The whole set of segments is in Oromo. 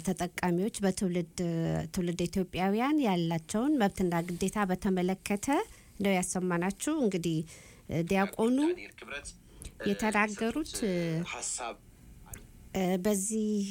ተጠቃሚዎች በትውልድ ትውልድ ኢትዮጵያውያን ያላቸውን መብትና ግዴታ በተመለከተ ነው ያሰማናችሁ። እንግዲህ ዲያቆኑ የተናገሩት በዚህ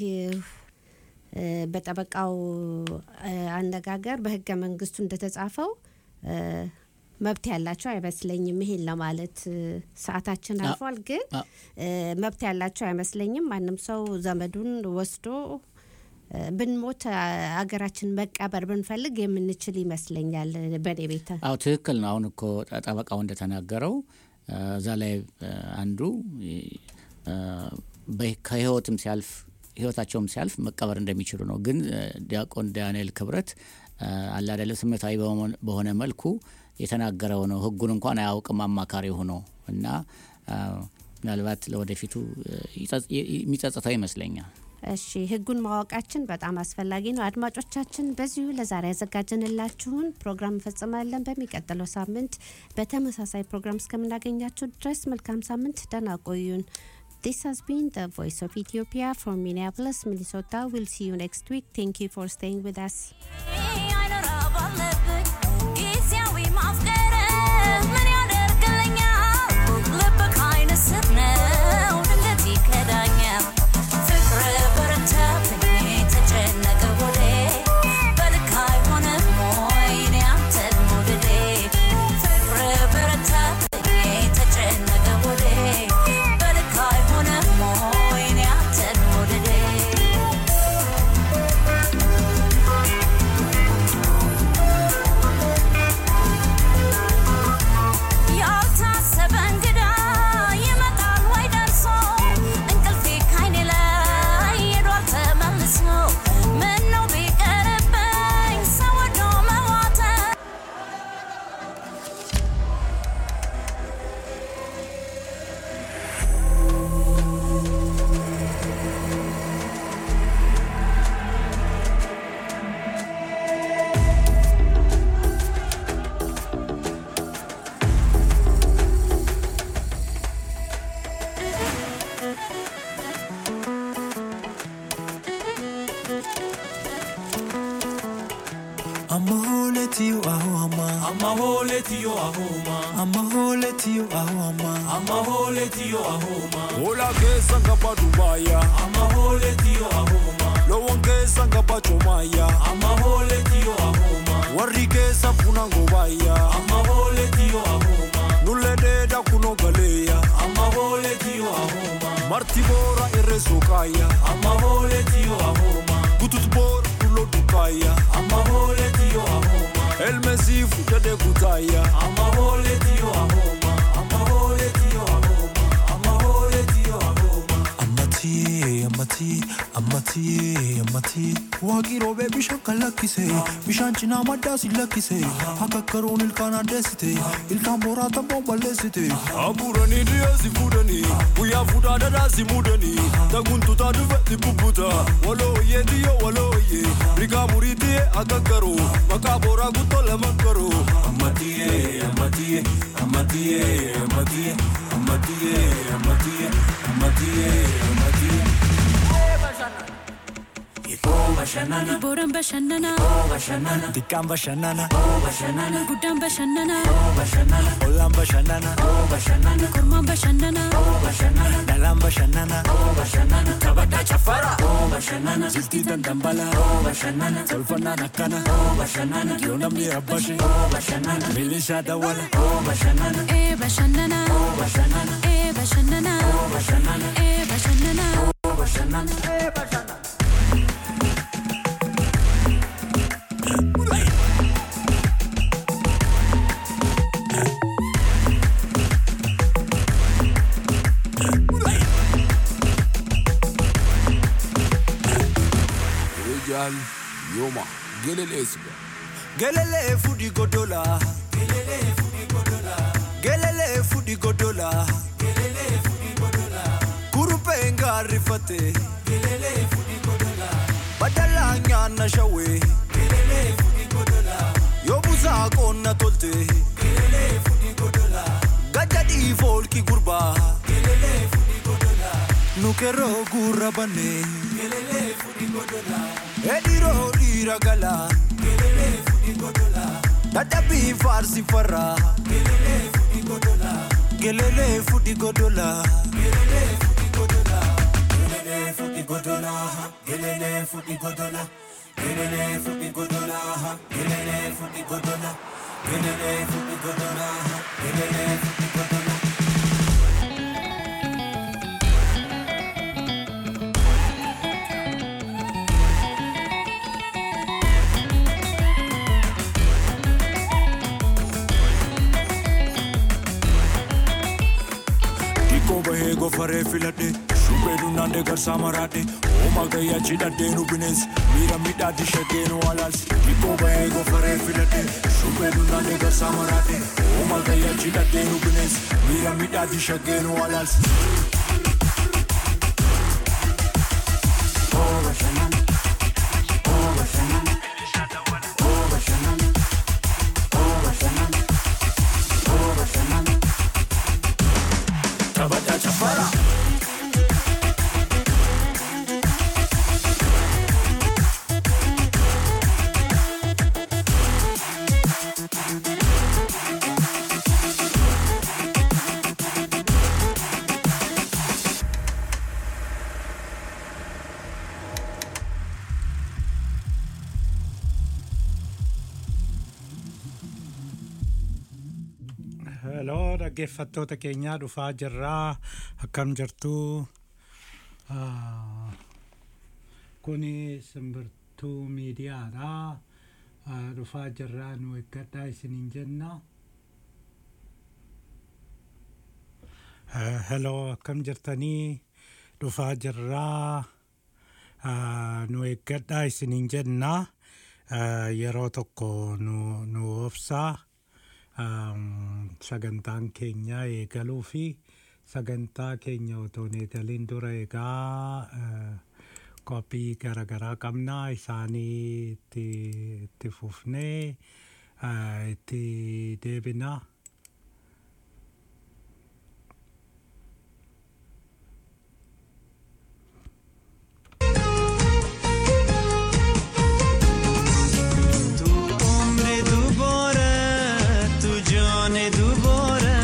በጠበቃው አነጋገር በህገ መንግስቱ እንደተጻፈው መብት ያላቸው አይመስለኝም። ይሄን ለማለት ሰዓታችን አልፏል፣ ግን መብት ያላቸው አይመስለኝም። ማንም ሰው ዘመዱን ወስዶ ብንሞት አገራችን መቀበር ብንፈልግ የምንችል ይመስለኛል። በእኔ ቤተ አዎ ትክክል ነው። አሁን እኮ ጠበቃው እንደተናገረው እዛ ላይ አንዱ ከህይወትም ሲያልፍ ህይወታቸውም ሲያልፍ መቀበር እንደሚችሉ ነው። ግን ዲያቆን ዳንኤል ክብረት አላደለ ስሜታዊ በሆነ መልኩ የተናገረው ነው። ህጉን እንኳን አያውቅም አማካሪ ሆኖ እና ምናልባት ለወደፊቱ የሚጸጽተው ይመስለኛል። እሺ ህጉን ማወቃችን በጣም አስፈላጊ ነው። አድማጮቻችን፣ በዚሁ ለዛሬ ያዘጋጀንላችሁን ፕሮግራም እንፈጽማለን። በሚቀጥለው ሳምንት በተመሳሳይ ፕሮግራም እስከምናገኛችሁ ድረስ መልካም ሳምንት፣ ደህና ቆዩን። This has been the Voice of Ethiopia from Minneapolis, Minnesota. We'll see you next week. Thank you for staying with us. Hola keessa ngaba Dubaaya. Amahole tiyo ahoma. Loowwan keessa ngaba Jomaya. Amahole tiyo ahoma. Warri keessa funa ngobaaya. Amahole tiyo ahoma. Nullee dheedaa kunoo galeeya. Amahole tiyo ahoma. Marti boora irree sookaaya. Amahole tiyo ahoma. Butut boora dulloo dukaaya. Amahole tiyo ahoma. Elmesii fuudhadhee kutaaya. Amahole tiyo ahoma. Amahole tiyo ahoma. Amahole tiyo ahoma. Ammatii ammatii ammatii ammatii waaqii roobee bishaan kan lakkise bishaan cinaa maddaa si lakkise akka karoon ilkaan addeessite ilkaan booraa tabboon balleessite. Abuuranii dhiyeessi fuudhanii guyyaa fuudhaa dhadhaa si muudanii taguntutaa dhufetti bubbuta walooyyee tiyyoo walooyyee rigaa murii tiyyee akka karoo maqaa booraa guttoo lama karoo. Amatiye, amatiye, amatiye, amatiye, amatiye, amatiye, amatiye, amatiye. Oh, bashanana, Boran bashannana, oh, bashanana, Xiqqaan bashannana oh, bashanana, guddaan bashannana, oh, bashanana, ollaan bashannana oh, bashanana, kormaan bashannana, oh, bashanana, dhalaan bashannana oh, bashanana. Taphataa chaffara, oh, bashanana, jiltii dandambala oh, bashanana, tolfannaan akkana oh, bashanana, yoo namni rabbashe oh, bashanana, milishaa dawwala oh, bashanana, ee bashannana, oh, bashanana, ee bashannana, oh, bashanana, ee bashannana. oh, bashanana, eh, bashanana. Rijal yooma geleleesiga. Gelele fudi godola Gelele fudi godola Gelele fudi godola Gelele fudi godola Kurupe ngarifate Gelele fudi godola Badala nyana shawe Gelele fudi godola Yobuza konna tolte Gelele fudi godola Gajadi folki gurba Gelele fudi godola Nu keroo gurra bannee edhiroo dhiira galaa dadhabii faarsi farraa gelelee fudhi godolaa. Xiqqoo bahee gofaree filadhe shubbee dunnaandee garsaa maraadhe hooma gayyaa cidhadhee nu bineensi miira midhaatti shaggee nu alaalsi. Xiqqoo bahee gofaree filadhe shubbee dunnaandee garsaa maraadhe hooma gayyaa cidhadhee nu bineensi miira midhaatti shaggee nu alaalsi. Taphataa caffaraa. Heloo dhaggeeffattoota keenyaa dhufaa jirraa akkam jirtuu Ah, kuni simbirtuu miidiyaadha Ah, dhufaa jirraa nu eeggadhaa isiniin jenna Eh, heloo akkam jirtanii dhufaa jirraa Ah, nu eeggadhaa isiniin jenna Eh, yeroo tokko nu nu obsaa um, sagantaan keenya eegaluu fi sagantaa keenya otoo hin eegaliin dura egaa uh, qophii garaagaraa qabna isaanii itti, itti fufnee uh, itti deebina. Tu umri dubora, tu jane dubora.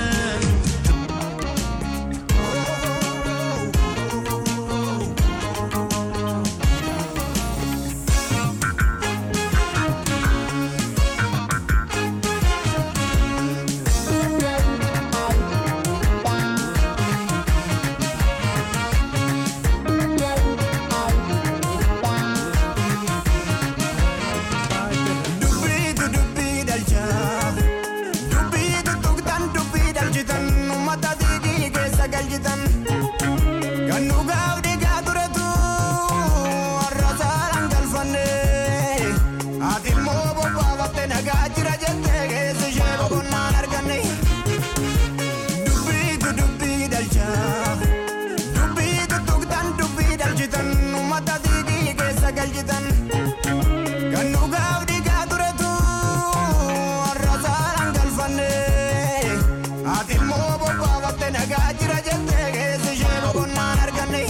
Dubbiitu dubbii dhalcha. Dubbiitu tuqtan dubbii dhalchitan. Uummata diigii keessa galchitan. Kan dhugaaf dhiigaa turetu warra saalaan galfanne. Ati immoo bobbaafatte nagaa jira jettee keessi ishee boqonnaan arganne. Dubbiitu dubbii dhalcha. Dubbiitu tuqtan dubbii dhalchitan. Uummata diigii keessa galchitan. Kan dhugaaf dhiigaa turetu warra saalaan galfanne. Ati immoo bobbaafatte nagaa jira jettee keessi ishee boqonnaan arganne.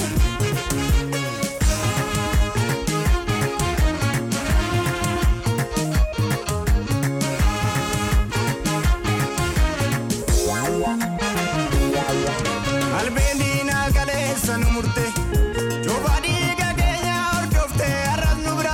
Albeen diinaa kaleessa nu murte. Cobaa dhiiga keenya hordofte har'as nu bira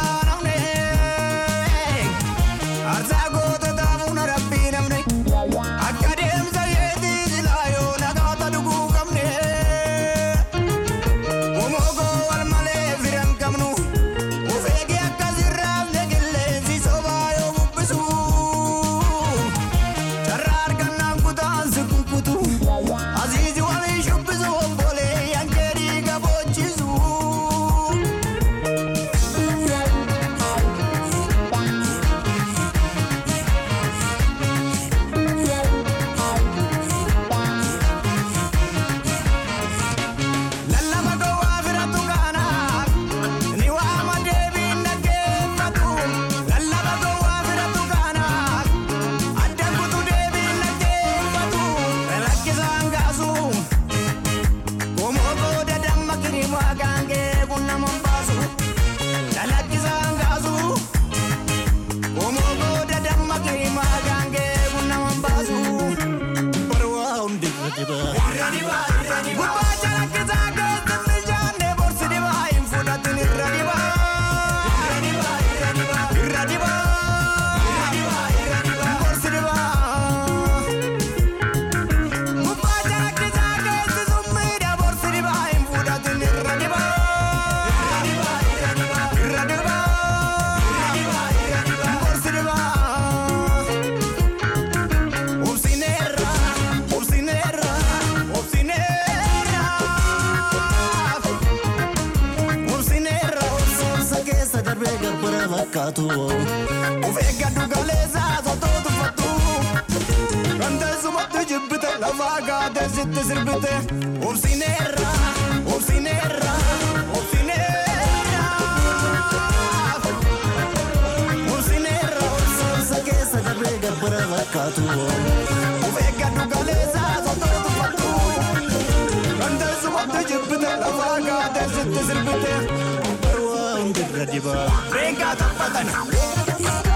darbee gabbara fakkaatu. Of eeggadhu galeessaa sotoo tuffattu. Kan teessumatti jibbite lafaa gaatee sitti sirbite. Obsineerra, obsineerra, obsineerra. Obsineerra obsa obsa keessa darbee gabbara fakkaatu. Of eeggadhu galeessaa sotoo tuffattu. Kan teessumatti jibbite lafaa gaatee sitti sirbite. Barwaa hundirra dibaa. Reengaa taphatani.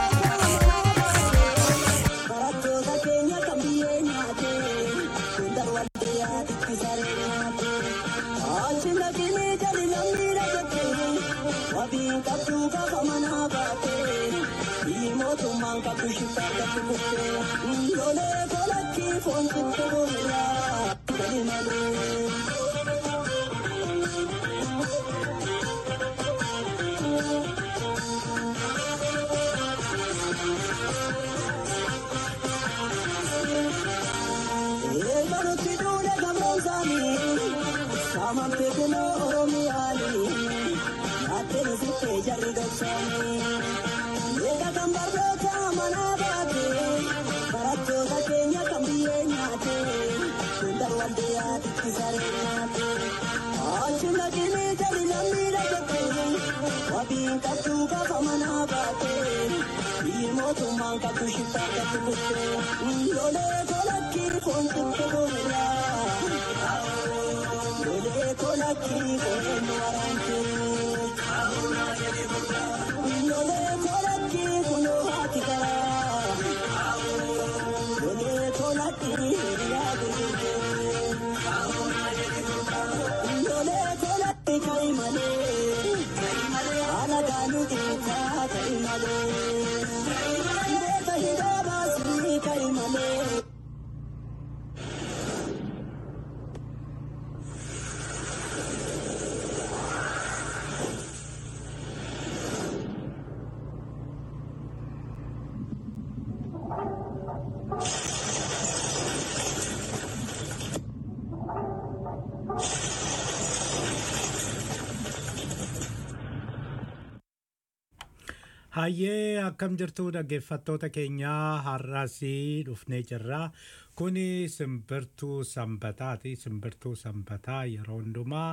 Hayyee akkam jirtu dhaggeeffattoota keenyaa har'asii dhufnee jirra. Kuni simbirtuu sanbataati. Simbirtuu sanbataa yeroo hundumaa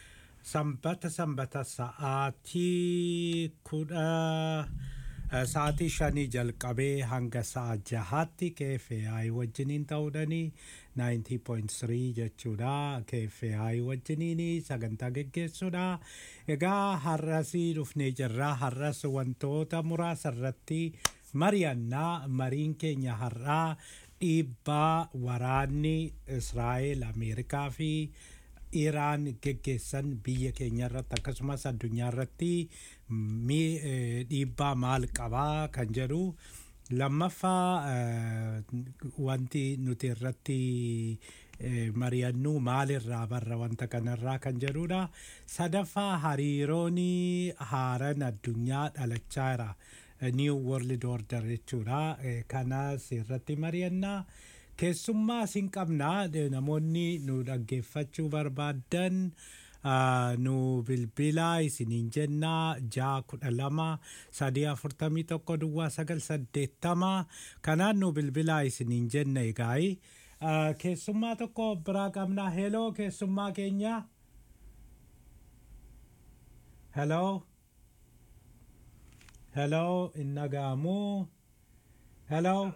sanbata sanbata sa'aatii kudha eh, sa'aatii shanii jalqabee hanga sa'a jahaatti KFI wajjiniin ta'uudhani 90.3 jechuudha KFI wajjiniin sagantaa geggeessuudha. Egaa har'asii dhufnee jirra har'as wantoota muraasa irratti mari'annaa mariin keenya har'aa dhiibbaa waraanni Israa'el Ameerikaa fi Iraan geggeessan biyya keenya irratti akkasumas addunyaa irratti mi- eh, dhiibbaa maal qabaa kan jedhu lammaffaa eh, wanti nuti irratti eh, mari'annu maalirraa barra wanta kanarraa kan jedhudha sadaffaa hariiroon haaran addunyaa dhalachaa jira new world order jechuudha Eh, kanas irratti mari'annaa keessummaa sin qabnaa eh, namoonni nu dhaggeeffachuu barbaadan ah, nu bilbilaa isiniin jennaa jaa kudha lama sadii afurtamii tokko duwwaa sagal saddeettama kanaan nu bilbilaa isiniin jenna egaayi Ah, keessummaa tokko biraa qabnaa heloo keessummaa keenya heloo heloo hin dhaga'amuu heloo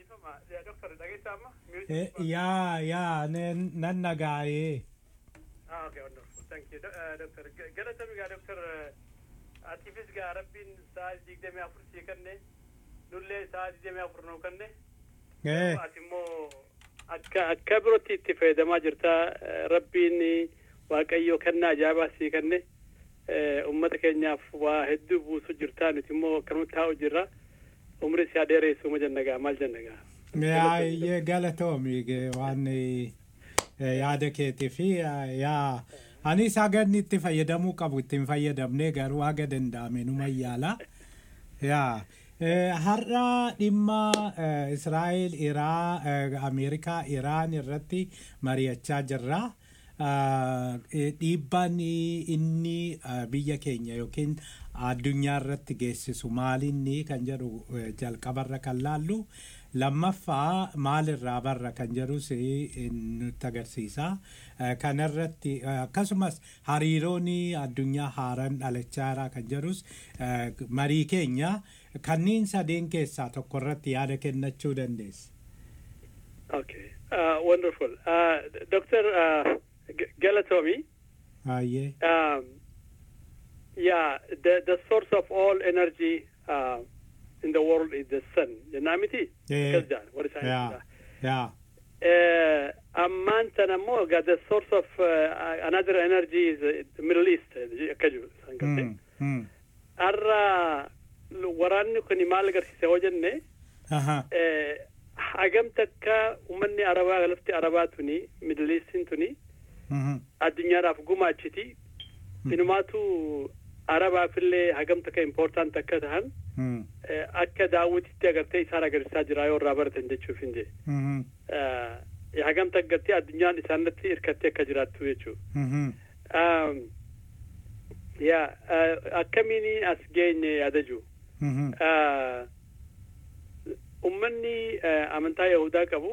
Eh, yaa yaa nen- nan dhaga'ee Ah, okay, wonderful. Thank you. Do- uh, Doctor, G- galatami gaa Doctor, uh, atiifis gaa rabbiin sa'a digdamii afur sii kenne, nullee sa'a digdamii afur nuu kenne. Eh. Ati immoo akka akka birootti itti fayyadamaa jirta. Eh, Rabbiin Waaqayyo kennaa ajaa'ibaa sii kenne. Eh, Uummata keenyaaf waa hedduu buusu jirta. Nuti immoo akkanumatti taa'u jirra. Umri si adeeressu ma jenna gaa maal jenna gaa. yaa ye- galatoomi ge- waan eh, yaada keetii fi eh, yaa anis haga inni itti fayyadamuu qabu ittiin fayyadamne garuu haga danda'ame numa yaala yaa eh, har'a dhimma eh, israa'el iraa eh, ameerikaa iraan irratti mari'achaa jirra Ah, eh, dhiibbaan inni ah, biyya keenya yookiin addunyaa irratti geessisu maalinni kan jedhu eh, jalqabarra kan laallu lammaffaa maalirraa barra kan jedhus eh, nutti agarsiisa Eh, kanarratti eh, akkasumas hariiroon addunyaa haaraan dhalachaa jira kan jedhus eh, marii keenya kanneen sadeen keessaa tokko irratti yaada kennachuu dandeessa. Okay. Uh, wonderful. Uh, Dr. Uh, G- Galatomi, Baay'ee. um, yeah, the, the source of all energy uh, in the world is the sun. Janamiti? Yeah. What is Yeah. Yeah. Uh, ammaan tan ammoo egaa the source of uh, another energy is uh, the Middle East uh, akka jiru isaan gartee. Mm, mm. Har'a waraanni kun maal agarsiise yoo jenne Aha. eh, hagam takka uummanni arabaa lafti arabaa tuni Middle Eastiin tuni Mhm. addunyaadhaaf gumaachiti inumaatu arabaafillee hagam takka important akka tahan Mm, eh, akka daawwititti agartee isaan agarsiisaa jira yoo irraa baratan jechuuf hin jee mhm, Eh, hagam takka gartee addunyaan isaanirratti hirkattee akka jiraattu jechuu mhm. um, yaa eh, akkamiin as geenye yaadaju Mhm. uh, ummanni uh, amantaa yahudaa qabu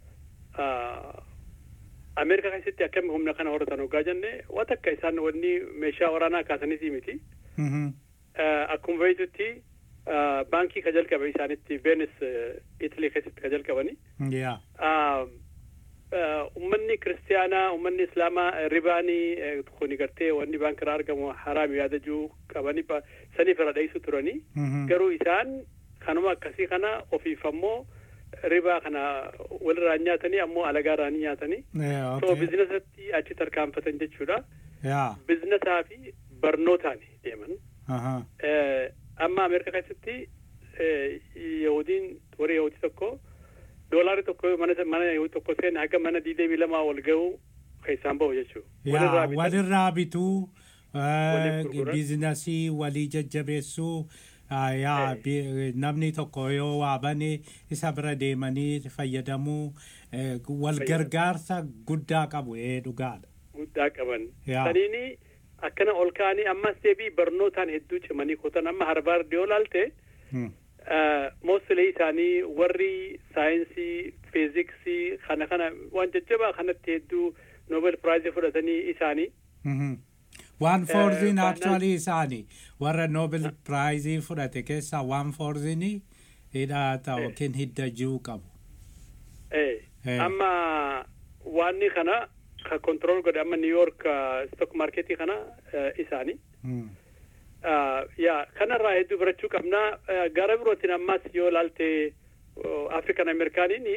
uh, ameerikaa keessatti akkami humna kana horatan hoggaa jenne waa takka isaan wanni meeshaa waraanaa kaasaniitii miti Mhm. uh, akkuma beektutti uh, baankii ka jalqabe isaanitti veenis uh, itilii keessatti ka jalqabani Yeah. uh, uh, ummanni kiristiyaanaa ummanni islaamaa eh, ribaanii eh, kuni gartee wanni baankiraa argamu haraam yaadajuu qabanii ba- saniif irra dheessu turanii Mhm. garuu isaan kanuma akkasii kana ofiif ammoo ribaa kana walirraa hin nyaatanii ammoo alagaarraa ni nyaatanii Yeah, so okay. bizinesatti achi tarkaanfatan jechuudha Yeah. bizinesaa fi barnootaan deeman Aha. Eh, amma ameerikaa keessatti eh, yahudiin warri yahudii tokko doolaarri tokko mana mana yahudii tokko seen haga mana diidamii lamaa ol ga'u keessaan bahu jechuu Yaa, walirraa bituu Waliif eh, gurguran. biizinasii walii jajjabeessuu ah, yaa bi- namni tokko yoo waa bane isa bira deemanii fayyadamuu eh, wal gargaarsa guddaa qabu ee dhugaadha. guddaa qaban Yaa. saniini akkana ol ka'anii ammas deebii barnootaan hedduu cimanii kutan amma harbaard yoo laalte Hmm. moosilee isaanii warri saayinsii fiiziksii kana kana waan jajjabaa kanatti hedduu noobel piraayizii fudhatanii isaanii Mhm. Waan foorziin finance- actually isaanii warra Nobel Prize fudhate keessaa waan foorziin hidhaata yookiin hidda jiru qabu. Eh, Eh. amma waanni kana ka control godhe amma new york uh, stock marketii kana uh, isaanii Hmm. uh, yaa kanarraa hedduu barachuu qabna uh, gara birootiin ammas yoo laalte uh, african amerikaaniin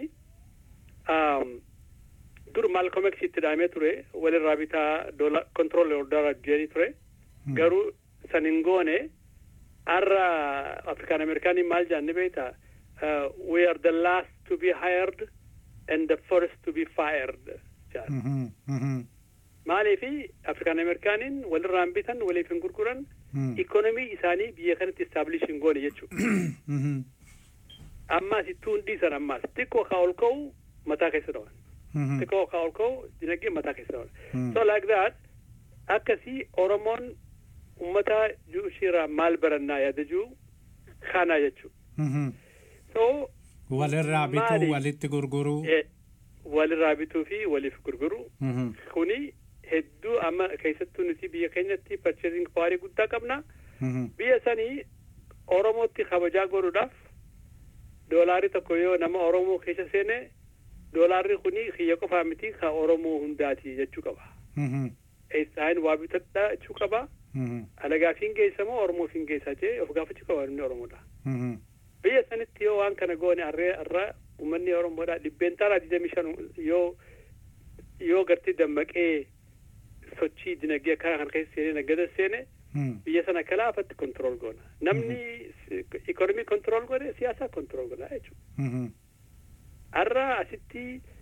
um, dur malcolm x itti dhaamee ture walirraa bitaa dola control order jedhanii ture garuu san hin goone har'a african amerikaaniin maal jaanni beekta uh, we are the last to be hired and the first to be fired jedhan. Mhm. Mhm. maaliifi afrikaan ameerikaaniin walirraan bitan waliif hin gurguran Hmm. ikonomii isaanii biyya kanatti istaablish hin goone jechuu Mhm. ammaas ittuu hin dhiisan ammaas xiqqoo kaa ol ka'u mataa keessa dhawan Mhm. xiqqoo kaa ol ka'u dinagdee mataa keessa dhawan Hmm. so like that akkasii oromoon ummata juushiirraa maal barannaa yaadajuu kana jechuu Mhm. so Walirraa bituu maali? walitti gurguruu. eh, walirraa bituu fi waliif gurguruu Mhm. kuni hedduu amma keessattuu nuti biyya keenyatti purchasing power guddaa qabna Mhm. biyya sanii oromootti kabajaa godhuudhaaf doolaarri tokko yoo nama oromoo keessa seene doolaarri kuni kiyya qofaa miti ka oromoo hundaati jechuu qaba Mhm. eessaan waa bitadha jechuu qaba Mhm. alagaaf hin geessamoo oromoof hin geessaa jee of gaafachuu qaba inni oromoodha Mhm. biyya sanitti yoo waan kana goone arree arra ummanni oromoodha dhibbeentaa digdamii shan yoo yoo gartii dammaqee sochii dinagdee akkana kan keessa seenee naggada seene Hmm. biyya sana akka laafatti kontrool goona namni ikonomii kontrool godhe siyaasaa kontrool godha jechuudha Mhm. har'a asitti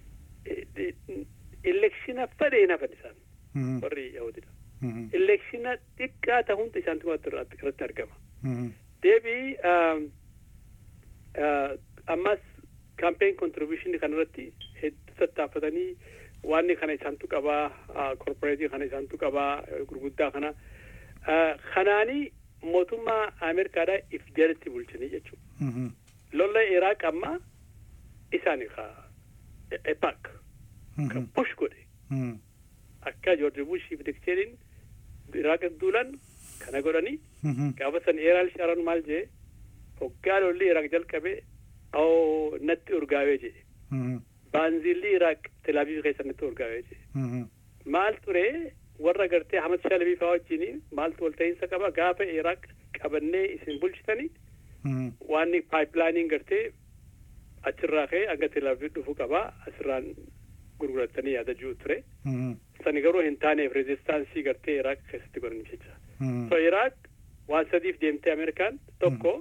elekshina fedhe hin hafan isaan Mhm. warri yahudidha Mhm. elekshina xiqqaa ta'uun isaantu irratti argama Mhm. deebii um, uh, ammas campaign contribution kanarratti hedduu tattaaffatanii waanni kana isaantu qabaa uh, corporatii kana isaantu qabaa uh, gurguddaa kana uh, kanaanii mootummaa ameerikaadhaa if jalatti bulchanii jechuudha lolla iraaq amma isaan ka epak ka bush godhe akka joorji bushiif dikteeriin iraaq duulan kana godhanii gaafa san eeraal sharon maal jee hoggaa lolli iraaq jalqabe oo natti urgaawee jee baanziilli iraaq telaaviiv keessa natti urgaawee jee maal ture warra gartee hamad shalabii faa wajjin maaltu walta'iinsa qaba gaafa iraaq qabannee isin bulchitanii waan paayipilaaniin gartee achirraa ka'ee hanga telaaviiv dhufu qaba asirraan gurguratanii yaada jiru ture sani garuu hin taaneef reezistaansii gartee iraaq keessatti godhaniif jecha so iraaq waan sadiif deemtee ameerikaan tokko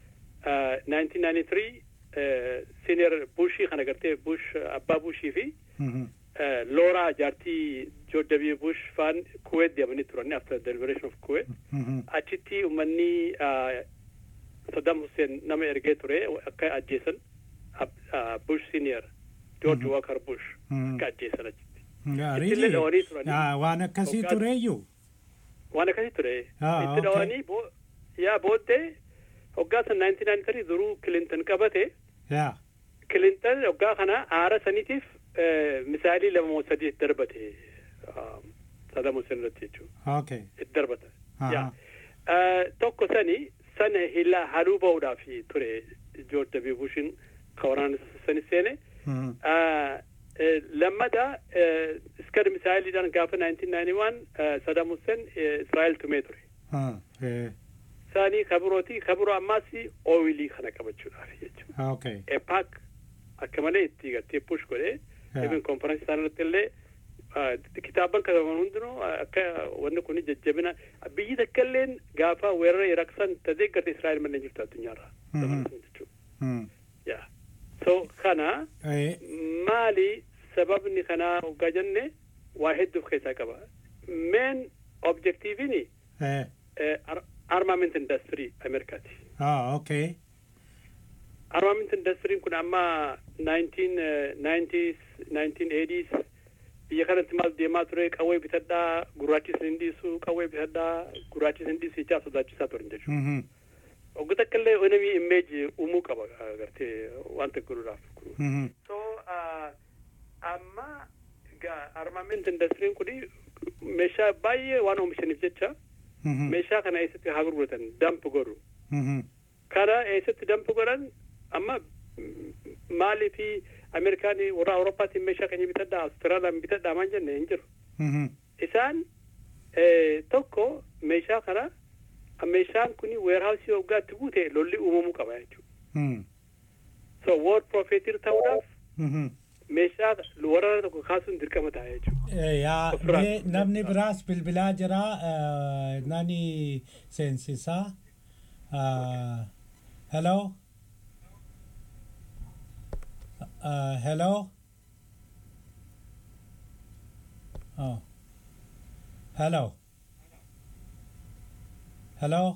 1993 senior bushii kana gartee bush abbaa bushii fi looraa jaartii joorj w bush faan kuwait deemanii turani after the liberation of kuwait achitti ummanni saddam hussein nama ergee ture akka ajjeesan bush senior george walker bush akka ajjeesan achitti ittillee dhawanii turanii waan akkasii tureeyyuu waan akkasii ture itti dhawanii yaa booddee hoggaa san 1993 duruu kilinton qabate yaa kilinton hoggaa kana aara saniitiif misaalii lama moo sadii itti darbate Saddam Hussein irratti jechuudha. Okay. Itti darbata. Yaa tokko sani sana hila haluu ba'uudhaaf ture George W. Bushin ka waraana sani seene. Lammata iskar misaaliidhaan gaafa 1991 Saddam Hussein Israa'el tumee ture. Saanii kabirooti kabiroo ammaas ooyilii kana qabachuudhaaf jechuudha. Okay. Epaak akka malee itti gartee push godhee even konferensii isaan irratti illee kitaaban kataban hundinuu akka wanni kun jajjabina biyyi takka illeen gaafa weerara iraaq san tadee garte israa'el malee jirtu addunyaarra jechuudha. yaa so kana maali sababni kanaa hoggaa jenne waa hedduuf keessaa qaba meen objektiivini armament indastrii ameerikaati. Ah, okay. armament indastiriin kun amma 1990s 1980s biyya kanatti maal deemaa ture qawwee bitadhaa gurraachis hin dhiisu qawwee bitadhaa gurraachis hin dhiisu jechaa sodaachisaa turan jechuudha. Ogga takka illee enemy image uumuu qaba gartee wanta godhuudhaaf. So amma armament indastiriin kun meeshaa baay'ee waan oomishaniif jecha meeshaa kana eessatti haa gurguratan damp godhu. Kana eessatti damp godhan amma maalii fi ameerikaan warra awurooppaatiin meeshaa keenya bitadhaa awustiraaliyaan bitadhaa maan jenne hin jiru. Isaan tokko meeshaa kana meeshaan kun weerhaawusii waggaatti guute lolli uumamuu qaba jechuudha. So world profeetir ta'uudhaaf meeshaa waraana tokko kaasuun dirqama ta'a jechuudha. Yaa namni biraas bilbilaa jira nani seensisaa. Hello. Uh, hello? Oh. Hello? Hello?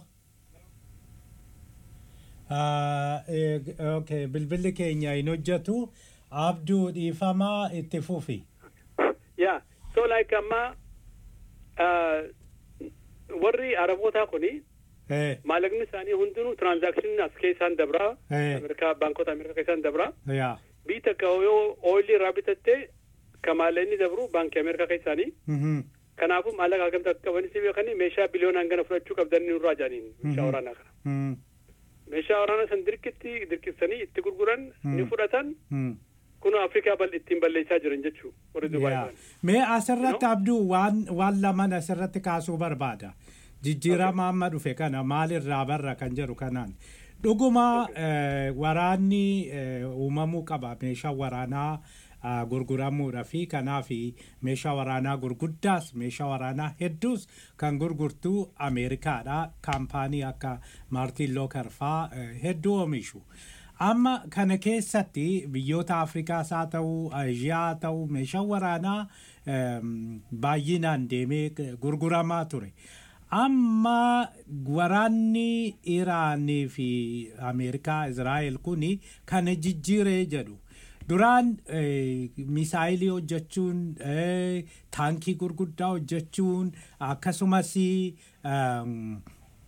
Uh, eh, okay, bilbilli keenya hin hojjetu. Abduu dhiifamaa itti fufi. Yeah, so like amma uh, warri arabootaa kuni Eh, maallaqni isaanii hundinuu transakshinii as keessaan dabraa Eh. ameerikaa baankota ameerikaa keessaan dabraa yaa. biyyi takka yoo ooyilii irraa bitatte ka maallaqni dabru baankii ameerikaa keessaanii Mhm. kanaafuu maallaqa hagamta akka qabanis beekanii meeshaa biliyoonaan gana fudhachuu qabdanii nurraa jedhaniin meeshaa waraanaa kana Mm, meeshaa waraanaa san dirqitti dirqisanii itti gurguran ni fudhatan mm. kun afrikaa bal ittiin balleessaa jiran jechuu warri dubaay Yaa. ta'an. Mee asirratti abduu waan waan laman asirratti kaasuu barbaada. Jijjiirama amma dhufe kana maalirraa barra kan jedhu kanaan. Dhuguma eh, waraanni eh, uumamuu qaba meeshaa waraanaa ah, gurguramuudha fi kanaaf meeshaa waraanaa gurguddaas meeshaa waraanaa hedduus kan gurgurtu Ameerikaadha. Kaampaanii akka Maartiin Looker faa eh, hedduu oomishu. Amma kana keessatti biyyoota Afrikaas haa ta'u, Aasiyaa haa ta'u, meeshaan waraanaa em, baay'inaan deemee gurguramaa ture. Amma waraanni Iraanii fi Ameerikaa, Izraa'el kuni kana jijjiiree jedhu. Duraan eh, misaayilii hojjechuun, eh, taankii gurguddaa hojjechuun, akkasumas em,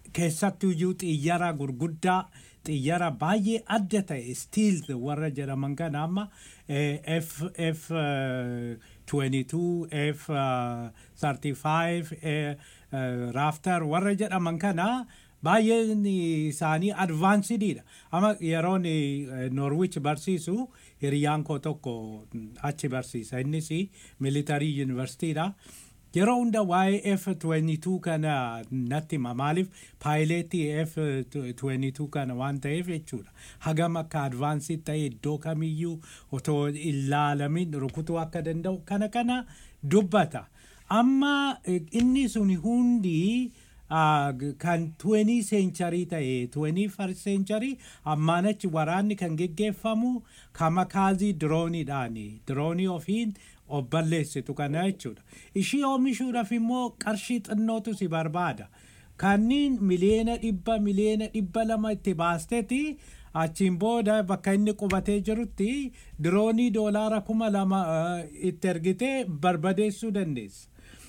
keessattuyyuu xiyyara gurguddaa xiyyara baay'ee adda ta'e stiil warra jedhaman kana amma eh, F, F eh, 22 F eh, 35 eh, eh, Raftar warra jedhaman kana baay'een isaanii advaansidiidha. Amma yeroon Norwich barsiisu hiriyaan koo tokko achi barsiisa. Innis militarii yuunivarsiitiidha. Yeroo hunda waa'ee F22 kana natti hima. Maaliif paayileetii F22 kana waan ta'eef jechuudha. Hagam akka advaansii ta'e iddoo kamiyyuu otoo ilaalamin rukutuu akka danda'u kana kana dubbata. Amma eh, inni sun hundi Ah, g- kan 20 century ta'e 21st century ammaan achi waraanni kan geggeeffamu kamakaazii dirooniidhaani diroonii ofiin of balleessitu kana jechuudha ishii oomishuudhaaf immoo qarshii xinnootu si barbaada kanniin miliyeena dhibba miliyeena dhibba lama itti baasteeti achiin booda bakka inni qubatee jirutti diroonii doolaara kuma lama ah, itti ergitee barbadeessuu dandeessa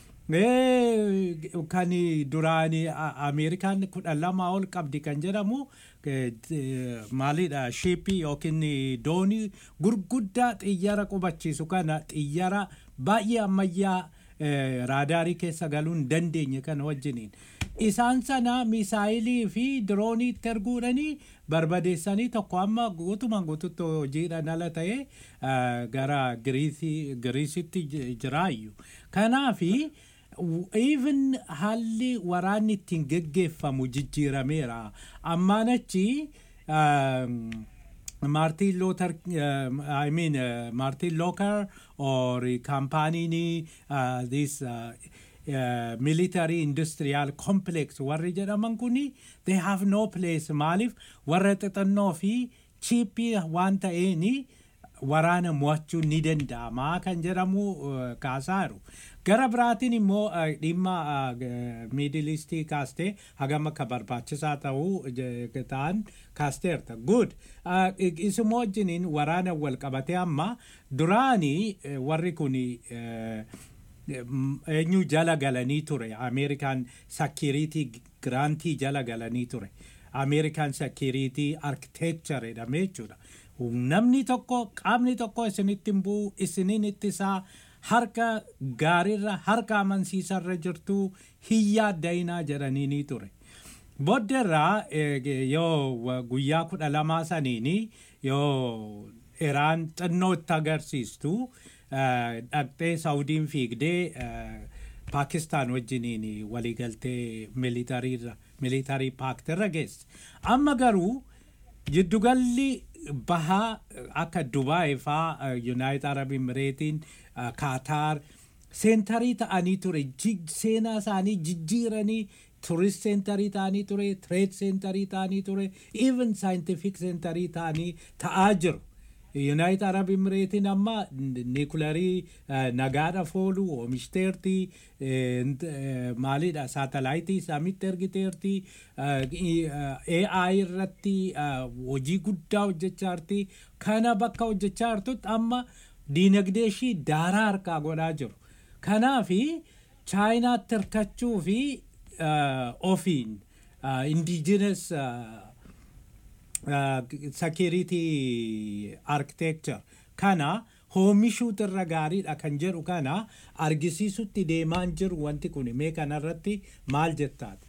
Eh, kan duraani a- ameerikaan kudha lama ol qabdi kan jedhamu eh, eh, maalidha shiippii yookiin doonii gurguddaa xiyyara qubachiisu kana xiyyara baay'ee ammayyaa eh, raadaarii keessa galuu hin dandeenye kana wajjiniin isaan sana misaayilii fi diroonii itti erguudhanii barbadeessanii tokko amma guutumaan guututti hojiidhaan ala ta'e eh, gara Giriisii- giriisitti j- jiraayu kanaafi even haalli waraanni ittiin geggeeffamu jijjiirameera ammaan achi um, Martin Luther, uh, I mean uh, Martin Luther or company uh, this uh, uh, military industrial complex warri jedhaman kuni they have no place maaliif warra xixannoo fi chiippii waan ta'eeni waraana mo'achuun ni danda'ama kan jedhamu uh, kaasaaru. Gara biraatiin immoo uh, dhimma miidilistii kaastee hagam akka barbaachisaa ta'uu je- ta'an kaasteerta. Good. Uh, Isuma wajjiniin waraana wal qabatee amma duraanii eh, warri kuni eh, Mm, eenyu jala galanii ture ameerikaan sakiriitii giraantii jala galanii ture ameerikaan sakiriitii arkiteekchar jedhame jechuudha namni tokko qaamni tokko isinitti hin bu'u isiniin ittisaa harka gaariirra harka amansiisarra jirtu hin yaadda'inaa jedhanii ni ture. Booddeerraa eh, yoo wa- guyyaa kudha lamaa saniini yoo Iraan xinnoo itti agarsiistu eh, dhaqxee Saawudiin fiigdee eh, Paakistaan wajjiniin waliigaltee militariirra militarii paaktirra geesse. Amma garuu jiddugalli bahaa eh, akka Dubaay faa Yuunaayit Arab Imireetiin Kaataar seentarii ta'anii ture ji- seenaa isaanii jijjiiranii turist seentarii ta'anii ture trade seentarii ta'anii ture even scientific seentarii ta'anii ta'aa jiru. Yuunaayit Arab Imireetiin amma niikularii nagaadhaaf oolu oomishiteerti eh, nt- eh, maalidha saatalaayitii isaamitti ergiteerti eh, AI irratti eh, hojii guddaa hojjechaa jirti kana bakka hojjechaa jirtutti amma diinagdee ishii daaraa harkaa godhaa jiru. Kanaafi chaayinaatti hirkachuu fi eh, ofiin indigenous security architecture kana oomishuutu irra gaariidha kan jedhu kana argisiisutti deemaan jiru wanti kun mee kanarratti maal jettaati?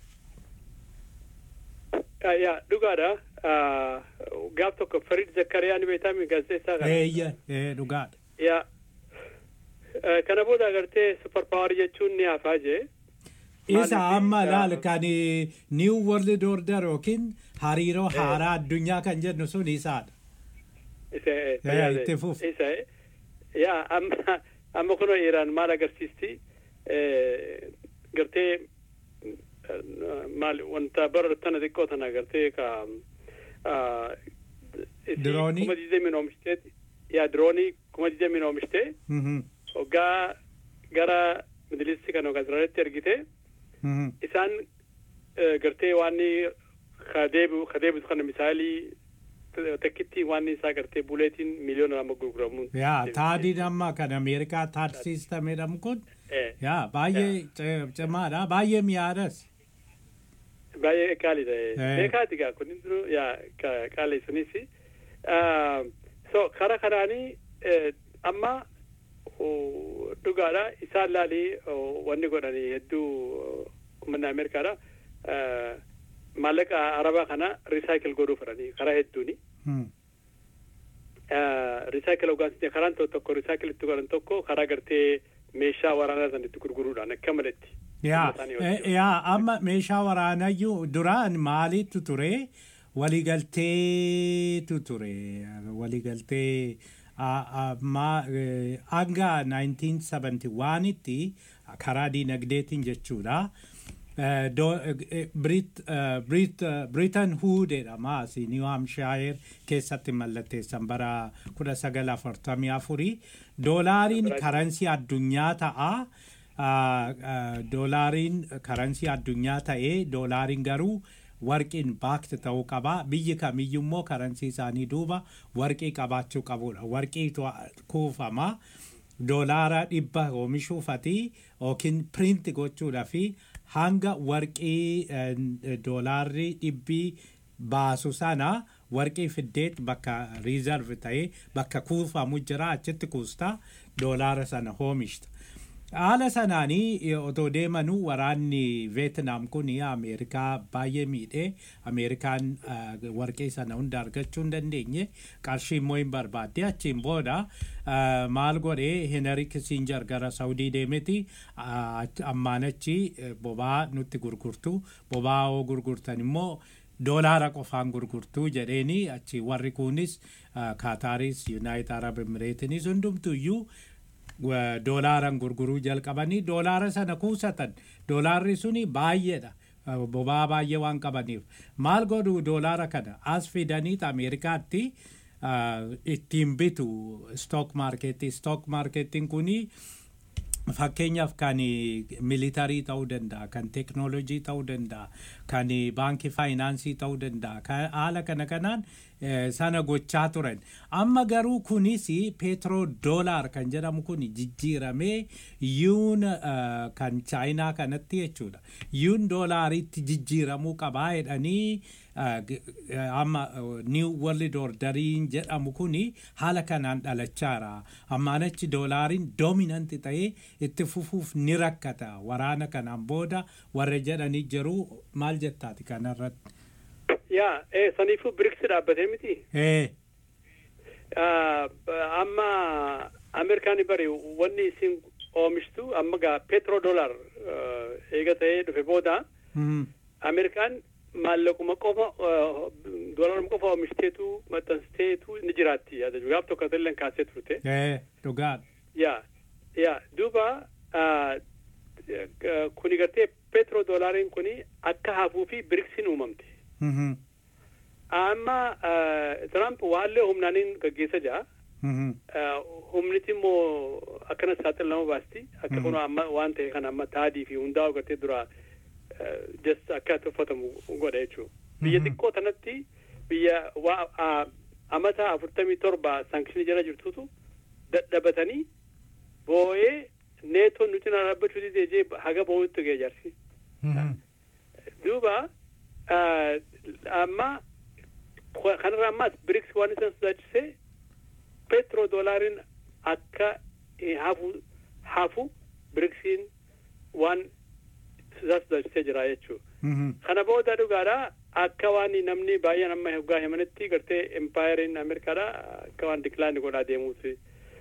Ah, yaa dhugaadha Ah, gaaf tokko farid zakkariyaan beektaa gaazexeessaa kana Eeyya ee, dhugaadha. yaa Eh, kana booda agartee super power jechuun ni hafaa jee Isa Maaliif? amma Ah, laal kan new world order yookiin hariiroo haaraa addunyaa kan jennu sun isaadha. isa eh, Yaa, tajaajila- itti fufi. isa eh. yaa amma amma kunoo iiraan maal agarsiisti Eh, gartee eh, maal wanta bara tana xiqqoo tana gartee ka ah, isii Diroonii? kuma digdamiin oomishitee yaa diroonii kuma digdamiin oomishitee Mhm, hoggaa gara midilisti kan hoggaa Israa'elitti ergite mhm. isaan eh, gartee waan ka deebi'u ka deebisu kana misaayilii takkitti waan isaa gartee buleetiin miliyoona lama gurguramu. Yaa taadiin amma kan Ameerikaa taad siistam jedhamu kun Eh, yaa baay'ee ci- cimaadha baay'ee mi'aadhas. baay'ee qaalii ta'e Eh. beekaati gaa kun hundinuu yaa ka- qaalii sunis Ah, so kara kanaanii eh, amma oh, dhugaadha isaan laalii oh, wanni godhanii hedduu oh, uummanni ameerikaadha Ah, maallaqa arabaa kana risaayikil godhuu fedhanii karaa hedduuni Hmm. risaayikil hoggaansi karaan tokko tokko risaayikil itti godhan tokko karaa gartee meeshaa waraanaa san itti gurguruudhaan akka malatti yaa isaanii eh, hojjetu. yaa amma meeshaa waraanayyuu duraan maaliitu ture waligalteetu ture waligaltee ah, ah, ma- eh, hanga 1971tti karaa diinagdeetiin jechuudha Eh, do- eh, Brit- eh, Brit- eh, Britain Hood jedhama asii New Hampshire keessatti mallatteessan bara 1944 doolaariin karansii addunyaa ta'a Ah, ah, doolaariin karansii addunyaa ta'ee doolaariin garuu warqiin baakti ta'uu qaba biyyi kamiyyuu immoo karansii isaanii duuba warqii qabaachuu qabudha warqiitu kuufama doolaara dhibba oomishuufati yookiin piriinti gochuudha fi hanga warqii eh, doolaarri dhibbii baasu sana warqii fiddeet bakka riizarv ta'ee bakka kuufamu jira achitti kuusta doolaara sana oomishta. haala sanaanii otoo deemanuu waraanni veetnaam kun ameerikaa baay'ee miidhee ameerikaan ah, warqee sana hunda argachuu hin dandeenye qarshii immoo hin barbaadde achiin booda ah, maal godhee henry kissinger gara saudii deemeti ah, ammaan achi eh, bobaa nutti gurgurtu bobaa oo gurgurtan immoo doolaara qofaan gurgurtuu jedheeni achi warri kunis ah, kaataaris yuunaayit arab emireetinis hundumtuyyuu wa- doolaaran gurguruu jalqabanii doolaara sana kuusatan doolaarri suni baay'eedha Uh, bobaa baay'ee waan qabaniif maal godhu doolaara kana as fidaniit ameerikaatti uh, ittiin bitu stock marketii stock marketiin kuni fakkeenyaaf kan militarii ta'uu danda'a kan teknoolojii ta'uu danda'a kan baankii faayinaansii ta'uu danda'a kan haala kana kanaan eh, sana gochaa turan amma garuu kunis peetroo doolaar kan jedhamu kun jijjiiramee yuun eh, kan chaayinaa kanatti jechuudha yuun doolaaritti jijjiiramuu qabaa jedhanii eh, g- eh, amma niw world orderiin jedhamu kun haala kanaan dhalachaara ammaan achi doolaariin doominanti ta'ee itti fufuuf ni rakkata waraana kanaan booda warra jedhanii jiru maal jettaati kanarratti yaa eh, saniifuu biriks dhaabbatee miti ee Ah, amma ameerikaani bari wanni isin oomishtu amma gaa petro dolar eega ta'ee dhufe booda mhm, ameerikaan maallaquma qofa dolaruma qofa oomishiteetu maxxansiteetu ni jiraatti yaada gaaf tokko illee kaasee turte ee dhugaadha yaa yaa duuba ah, eh, kuni gartee petro dolariin kuni akka hafuu fi biriksiin uumamte Mhm, amma ah, trump waallee humnaaniin gaggeessa jira mhm, humniti immoo akkana saaxilama baasti akka kun amma waan ta'e kana amma taadii fi hundaa'u gartee dura just akka tuffatamu godha jechuu biyya Mhm. xiqqoo tanatti biyya waa a- amata afurtamii torba sankshinii jala jirtutu dadhabatanii boo'ee neetoon nuti na dhaabbachuu didee jee haga boo'utti ga'e jaarsi mhm. duuba ah, amma kwa- kanarra ammas biriks waan isan sodaachisee petro doolaariin akka eh, hafu hafu biriksiin waan isa sodaachisee jira jechuu Mhm, kana booda dhugaadha akka waan namni baay'een amma hoggaa himanitti gartee empayeriin ameerikaadha akka waan diklaani godhaa deemuuti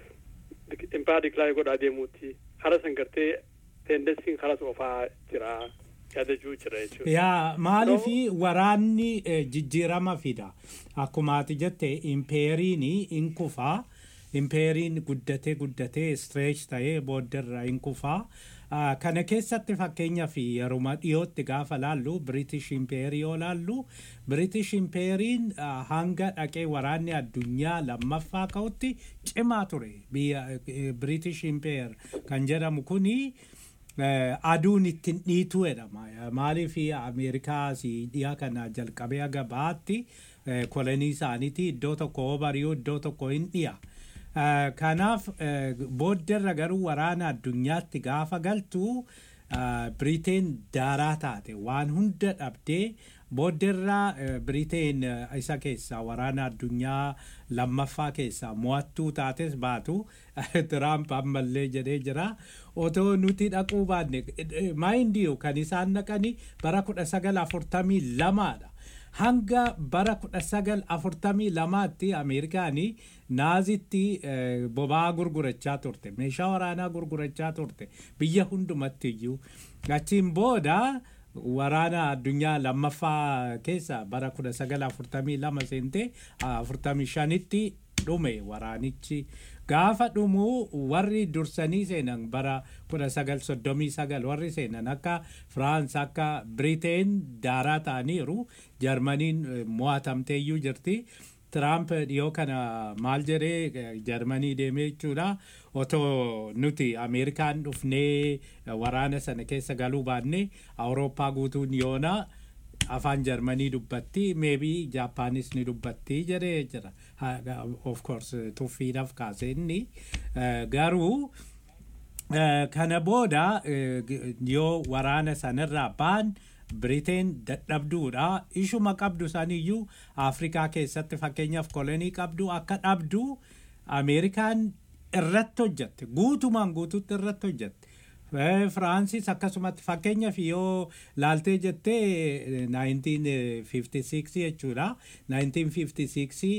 empayar diklaani godhaa deemuuti kara san gartee tendensiin karas ofaa jira yaadachuu jira jechuudha yaa maaliifi waraanni eh, jijjiirama fida akkuma ati jette impeeriin in kufaa impeeriin guddatee guddatee stretch ta'ee booddarra in kufaa Ah, kana keessatti fakkeenyaaf yeruma dhiyootti gaafa laallu british impeerii yoo laallu british impeeriin ah, hanga dhaqee waraanni addunyaa lammaffaa ka'utti cimaa ture biyya eh, british impeer kan jedhamu kuni Eh, aduun ittiin dhiitu jedhama maaliif ameerikaa si dhiyaa kana jalqabee haga baatti eh, kolonii isaaniiti iddoo tokko hoo bari'uu iddoo tokko hin dhiya Eh, kanaaf eh, booddarra garuu waraana addunyaatti gaafa galtu biriteen daaraa taate waan hunda dhabdee booddeerraa biriteen isa keessaa waraana addunyaa lammaffaa keessaa mo'attuu taates baatu tiraamp ammallee jedhee jira otoo nuti dhaquu baanne maayindiyu kan isaan dhaqani bara kudha sagal afurtamii lamaadha. hanga bara kudha sagal afurtamii lamaatti ameerikaanii naazitti boba'aa gurgurachaa turte meeshaa waraanaa gurgurachaa turte biyya hundumatti iyyuu achiin booda waraana addunyaa lammaffaa keessa bara kudha sagal afurtamii lama seentee afurtamii shanitti dhume waraanichi gaafa dhumuu warri dursanii seenan bara kudha sagal soddomii sagal warri seenan akka firaans akka biriteen daaraa ta'aniiru jarmaniin mo'atamteeyyuu jirti. Tiraamp dhiyoo kana maal jedhee jarmanii deemee jechuudha otoo nuti ameerikaan dhufnee waraana sana keessa galuu baanne awurooppaa guutuun yoona afaan jarmanii dubbatti meebii jaapaanis ni dubbatti jedhee jira of course tuffiidhaaf kaase inni garuu kana booda yoo waraana sanarraa baan biriteen dadhabduudha ishuma qabdu saniyyuu afrikaa keessatti fakkeenyaaf kolonii qabdu akka dhabdu ameerikaan irratti hojjatte guutumaan guututti irratti hojjatte Firaansis akkasumatti fakkeenyaaf yoo laaltee jettee 1956 jechuudha 1956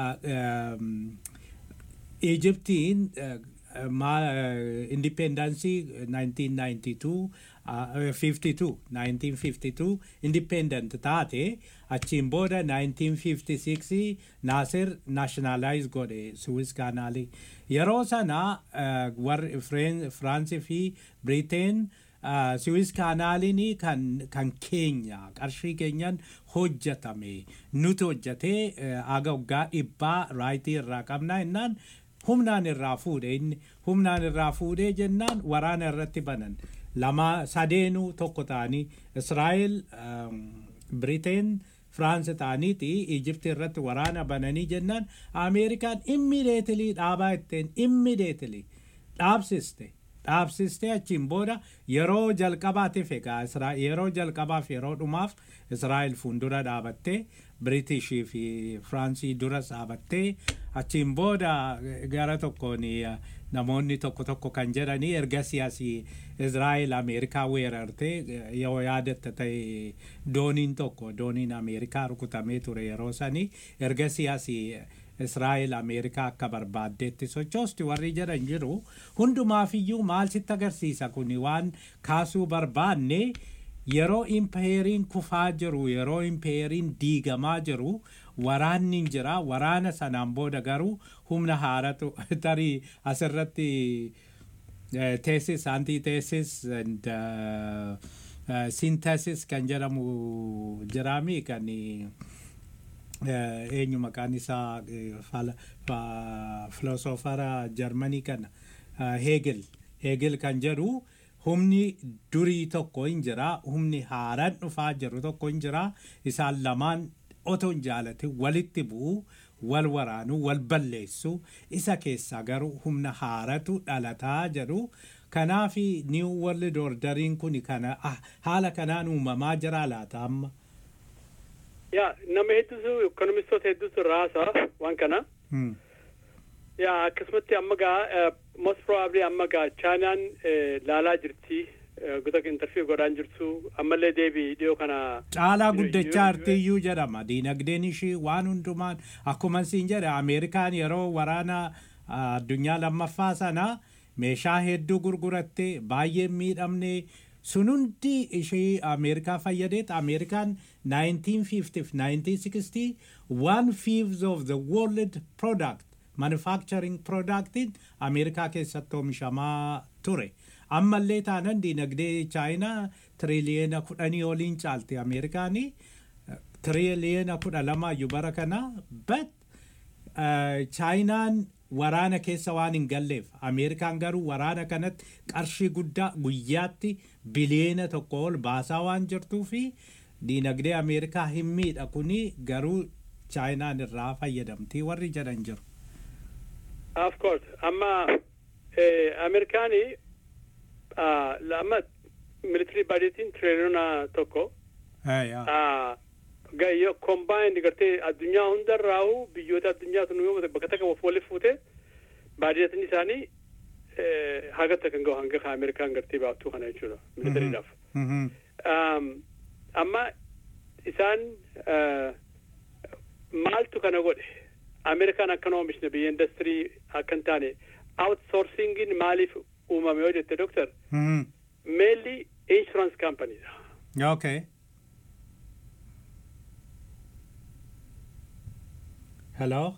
Egyptiin independensii 1992 52 1952 independent taate achiin booda 1956 Nasser nationalize godhe Suez kanaalii yeroo sana warri Firaansii fi Biriteen Suez kaanaaliin kan kan keenya qarshii keenyan hojjetame nuti hojjetee aga waggaa dhibbaa raayitii irraa qabna jennaan humnaan irraa fuudhe inni humnaan irraa fuudhee jennaan waraana irratti banan lama sadeenuu tokko ta'anii israa'el biriteen firaansi ta'aniiti ijipti irratti waraana bananii jennaan ameerikaan immideetilii dhaabaa itteen immideetilii dhaabsiste dhaabsistee achiin booda yeroo jalqabaatiif egaa yeroo jalqabaaf yeroo dhumaaf israa'el fuuldura dhaabattee biriitishii fi firaansii duras dhaabattee achiin booda gara tokkoon namoonni tokko tokko kan jedhanii erga siyaasii israa'el ameerikaa weerarte yoo yaadatta ta'e dooniin tokko dooniin ameerikaa rukutamee ture yeroo sanii erga siyaasii israa'el ameerikaa akka barbaaddeetti sochoosti warri jedhan jiru hundumaafiyyuu maal sitti agarsiisa kun waan kaasuu barbaanne yeroo impeeriin kufaa jiru yeroo impeeriin diigamaa jiru waraanni jira waraana sanaan booda garuu humna haaratu tarii asirratti teesis antiiteesis and sinteesis kan jedhamu jiraami kan eenyu maqaan isaa filosoofara jarmanii kana heegel heegel kan jedhu humni durii tokko hin jira humni haaraan dhufaa jiru tokko hin jira isaan lamaan otoo hin jaalate walitti bu'u wal waraanu wal balleessu isa keessaa garuu humna haaratu dhalataa jedhu kanaaf niw world orderiin kun kana haala kanaan uumamaa jira laata amma. yaa nama hedduutu ekonomistoota hedduutu irraa haasa'a waan kana. yaa akkasumatti amma gaa most probably amma gaa chaayinaan laalaa jirti guutuu intarfii godhaan jirtu ammallee deebii dhiyoo kana. Caalaa guddachaa artiyyuu jedhama diinagdeen ishii waan hundumaan akkuma siin jedhe Ameerikaan yeroo waraana addunyaa lammaffaa sana meeshaa hedduu gurguratte baay'ee miidhamne sun hundi ishee Ameerikaa fayyadeet Ameerikaan 1950 1960 one fifth of the world product manufacturing productiin Ameerikaa keessatti oomishamaa ture. ammallee taanan diinagdee chaayinaa tiriliyeena kudhanii oliin caalti ameerikaanii tiriliyeena kudha lamaayyuu bara kana but chaayinaan waraana keessa waan hin galleef ameerikaan garuu waraana kanatti qarshii guddaa guyyaatti biliyeena tokko ol baasaa waan jirtuu fi diinagdee ameerikaa hin miidha kuni garuu chaayinaan irraa fayyadamtii warri jedhan jiru. Of course amma ameerikaanii lama military budgetiin tiriliyoona tokko Eh, yaa. Ah, gayyo combined gartee addunyaa hundarraa'u biyyoota addunyaa sun yoo bakka takka of walitti fuute baadiyyatiin isaanii eh, haga takka hin gahu hanga ka Ameerikaan gartee baaftuu kana jechuudha militariidhaaf. Mhm. Um, amma isaan uh, maaltu kana godhe Ameerikaan akkan oomishne biyya industirii akka hin taane outsourcingin maaliif uumame yoo jette doktor Mhm. mainly insurance companies Okay. Hello?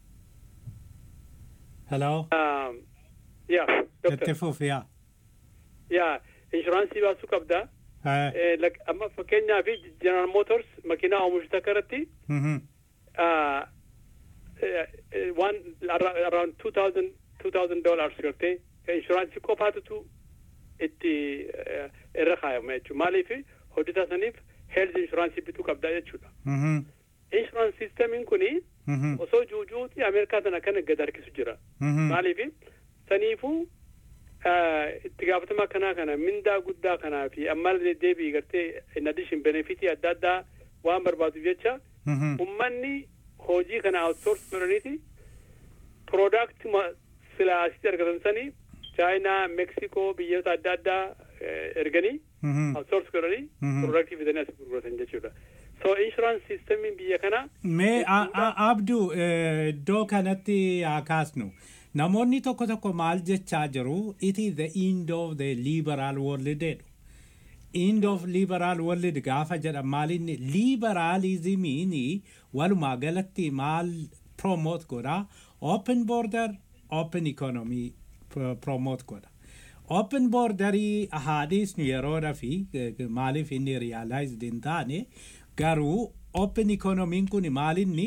Hello? um, yeah doctor Itti fufi yaa. yaa inshuraansii baasuu qabda Eh, Eh, lak- amma fakkeenyaaf general motors makiinaa oomishu takka irratti mhm. uh, eh, eh, one arra- around two thousand two thousand dollars gartee inshuraansii qofaatutu itti eh, irra kaayama jechuudha maaliif hojjetaa saniif health inshuraansii bituu qabda jechuudha Mhm. inshuraansii siistemiin kuni Mhm. osoo juujuuti ameerikaa sana kana gad harkisu jira Mhm. maaliif saniifuu eh, itti gaafatama kanaa kana mindaa guddaa kanaa fi ammallee deebii gartee in addition benefitii adda addaa waan barbaaduuf jecha Mhm. ummanni hojii kana outsource godhaniiti product silaa asitti argatan sanii chaayinaa meeksikoo biyyoota adda addaa eh, erganii Mhm. outsource godhanii Mhm. productii fidanii as gurguratan jechuudha so insurance systemiin biyya kanaa Mee a- a- abduu eh, iddoo kanatti haa kaasnu. Namoonni tokko tokko maal jechaa jiru it is the end of the liberal world jedhu. End of liberal world gaafa jedhan maalinni liberalismiin walumaa galatti maal promote godha open border open economy pro- promote godha. Open borderii haadhiisnu yeroodha fi eh, maaliif inni realized hin taane garuu open economiin kun maalinni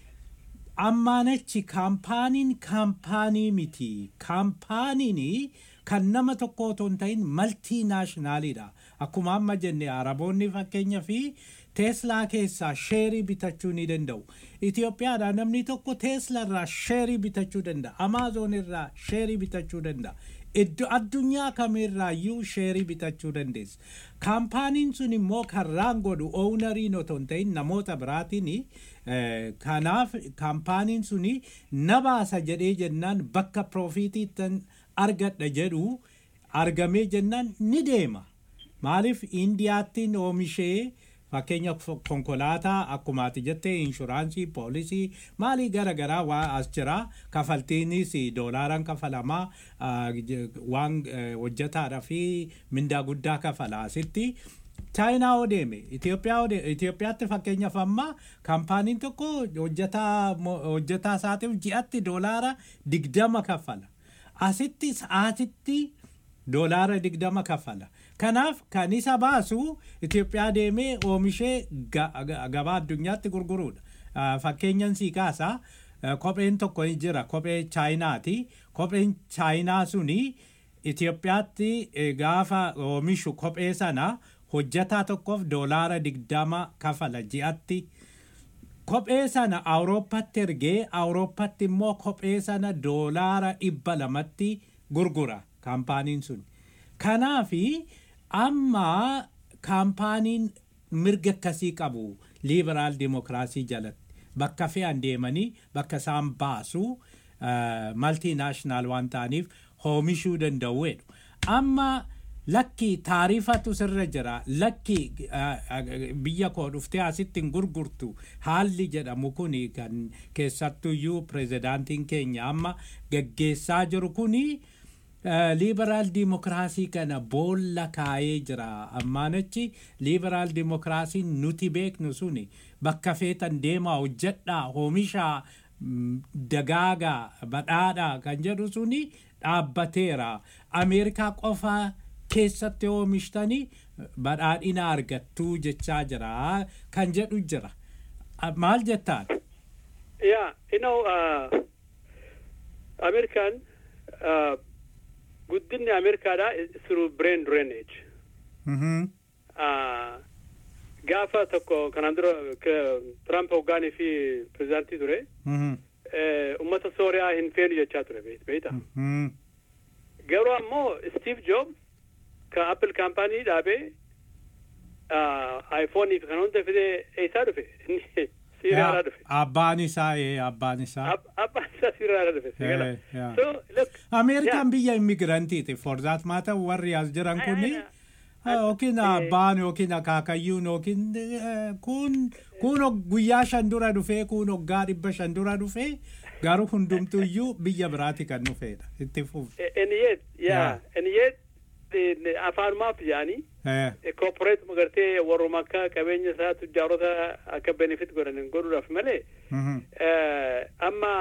ammaanachi kaampaaniin kaampaanii miti kaampaaniin kan nama tokko otoo hin ta'in maltii naashinaaliidha akkuma amma jenne araboonni fakkeenya fi teeslaa keessaa sheerii bitachuu ni danda'u itiyoophiyaadhaa namni tokko teeslaa irraa sheerii bitachuu danda'a amaazoon irraa sheerii bitachuu danda'a iddoo addunyaa kamirraayyuu sheerii bitachuu dandeessa kaampaaniin sun immoo karraan godhu ownariin otoo hin ta'in namoota biraatiin eh, kanaaf kaampaaniin sun na baasa jedhee jennaan bakka piroofiitiittan argadha jedhu argamee jennaan ni deema maaliif indiyaattiin oomishee fakkeenya f- konkolaataa akkuma ati jettee inshuraansii poolisii maalii gara garaa waa as jira kafaltiinis doolaaran kafalamaa ah, j- waan eh, hojjetaadha fi mindaa guddaa kafala asitti chaayinaa oo deeme Itoophiyaa oo deeme Itoophiyaatti fakkeenyaaf amma kaampaaniin tokko hojjetaa mo- hojjetaa isaatiif ji'atti doolaara digdama kafala asitti sa'aatitti doolaara digdama kafala kanaaf kan isa baasu Itoophiyaa deemee oomishee ga- ga- gabaa addunyaatti gurguruudha Ah, fakkeenyan sii kaasa ah, kopheen tokko ni jira kophee chaayinaati kopheen chaayinaa suni Itoophiyaatti eh, gaafa oomishu kophee sana hojjetaa tokkoof doolaara digdama kafala ji'atti kophee sana awurooppatti ergee awurooppatti immoo kophee sana doolaara dhibba lamatti gurgura kaampaaniin sun kanaafi amma kaampaaniin mirga akkasii qabu liberaal dimokiraasii jalatti bakka fe'an deemanii bakka isaan baasu maltii naashinaal waan ta'aniif oomishuu danda'u jedhu amma lakki taarifatu sirra jira lakki biyya koo dhuftee asitti hin gurgurtu haalli jedhamu kun kan keessattuyyuu pirezidaantiin keenya amma gaggeessaa jiru kuni liberaal dimokiraasii kana boolla kaayee jira ammaanachi liberaal dimokiraasiin nuti beeknu suni bakka feetan deemaa hojjedhaa oomishaa dagaagaa badhaadhaa kan jedhu suni dhaabbateera ameerikaa qofaa keessatti oomishtanii badhaadhina argattuu jechaa jira kan jedhu jira maal jettaan Yeah, you know, uh, American uh, guddinni Ameerikaadha through brain drainage. Uh, gaafa tokko kanaan dura Trump hoggaanii fi pirezidaantii ture. Uummata Sooriyaa hin feenu jechaa ture beekta. Garuu ammoo Steve Jobs ka appil kaampaanii dhaabee aayifoonii fi kana hunda fidee eessaa dhufe inni siiraadhaa dhufe Abbaan isaa ee abbaan isaa. Ab- abbaan isaa siiraadhaa dhufe sigala Eh, yeah. so look Ameerikaan biyya immigrantiiti for that matter warri as jiran kuni yookiin abbaan yookiin akaakayyuun yookiin eh, kun kun guyyaa shan dura dhufee kun waggaa dhibba shan dura dhufee garuu hundumtuyyuu biyya biraati kan dhufeedha itti fuuf. and yet yeah Yeah. and yet eh, afaanumaaf jedhanii Eh, corporate magartee warruma akka qabeenya isaa tujjaarota akka benefit godhan godhuudhaaf malee mhm, eh, amma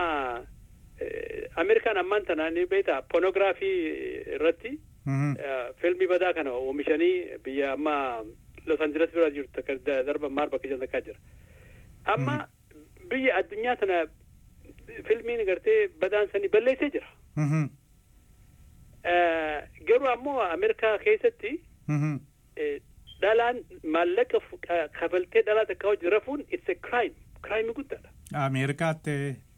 eh, ameerikaan ammaan tana ni beekta pornograafii irratti mhm, eh, filmii badaa kana oomishanii biyya amma los angeles bira jirtu takka da- darba maar bakka jan takkaa jira amma biyya addunyaa tana filmiin gartee badaan sanii balleessee jira mhm, Eh, garuu ammoo ameerikaa keessatti mhm. eh, dhalaan maallaqa fu- ka- kafaltee dhalaa takka hojii rafuun it's a crime crime guddaadha Ameerikaatti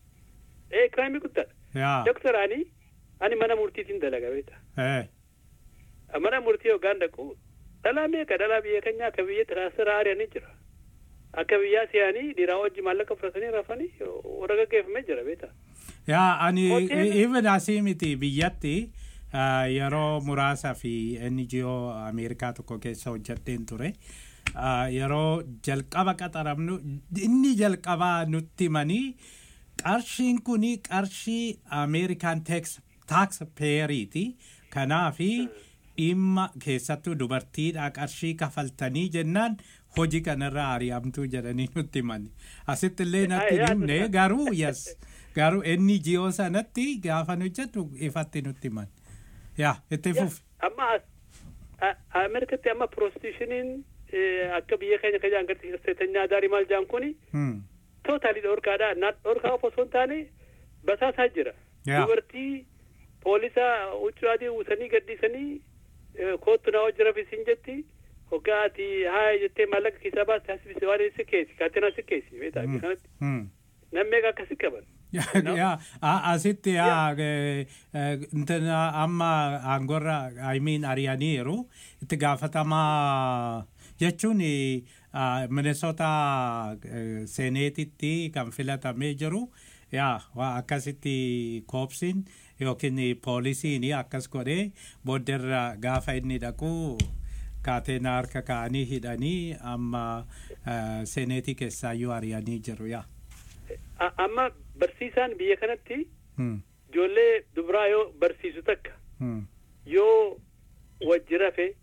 ee crime guddaadha yaa doktaraani ani mana murtiitiin dalaga beeta eh, mana murtii hoggaan dhaqu dhalaa meeqa dhalaa biyya keenyaa akka biyya tiraasira ari'anii jira akka biyyaa si'anii dhiiraa wajji maallaqa fudhatanii rafanii warra gaggeeffamee jira beeta yaa ani Hoteela- even asii miti biyyatti ah, yeroo muraasa fi NGO Ameerikaa tokko keessa hojjedheen ture. Ah, Yeroo jalqaba qaxaramnu inni jalqabaa nutti himanii qarshiin kuni qarshii Ameerikaan tax payeriiti. Kanaafi dhimma keessattuu dubartiidha qarshii kafaltanii jennaan hojii kanarraa ari'amtuu jedhanii nutti himani. Asitti illee natti Ay, himne yaadu- garuu yes garuu inni jiyoo sanatti gaafa hojjetu ifatti nutti himan. Yaa itti fufi. amma as- a- ameerikatti amma prostitushiniin eh, akka biyya keenya kajaan gadi seetanyaa daarii maal jaan kuni Hmm. tootaalii dhorkaadha na dhorkaa of osoo hin taane basaasaa jira Yeah. dubartii poolisa huccuu adii uwwisanii gaddisanii eh, koottu na hojii rafisiin jetti hoggaa ati haa jettee maallaqa keessaa baasti hasbisi waan si keessi kaatena si keessi beetaa Hmm. kanatti Hmm. nammeeqa akkasi qaban yaa a- asitti yaa eh, eh, intana amma aangorra I mean ari'aniiru itti gaafatamaa jechuun eh, ah, Minnesota eh, seeneetitti kan filatamee jiru yaa waa akkasitti koopsiin yookiin poolisiin akkas godhee boodderra gaafa inni dhaqu kaateena harka kaa'anii hidhanii amma eh, seeneetii keessaayyuu ari'anii jiru yaa. A- amma barsiisaan biyya kanatti Hmm. ijoollee dubaraa yoo barsiisu takka Hmm. yoo wajji rafe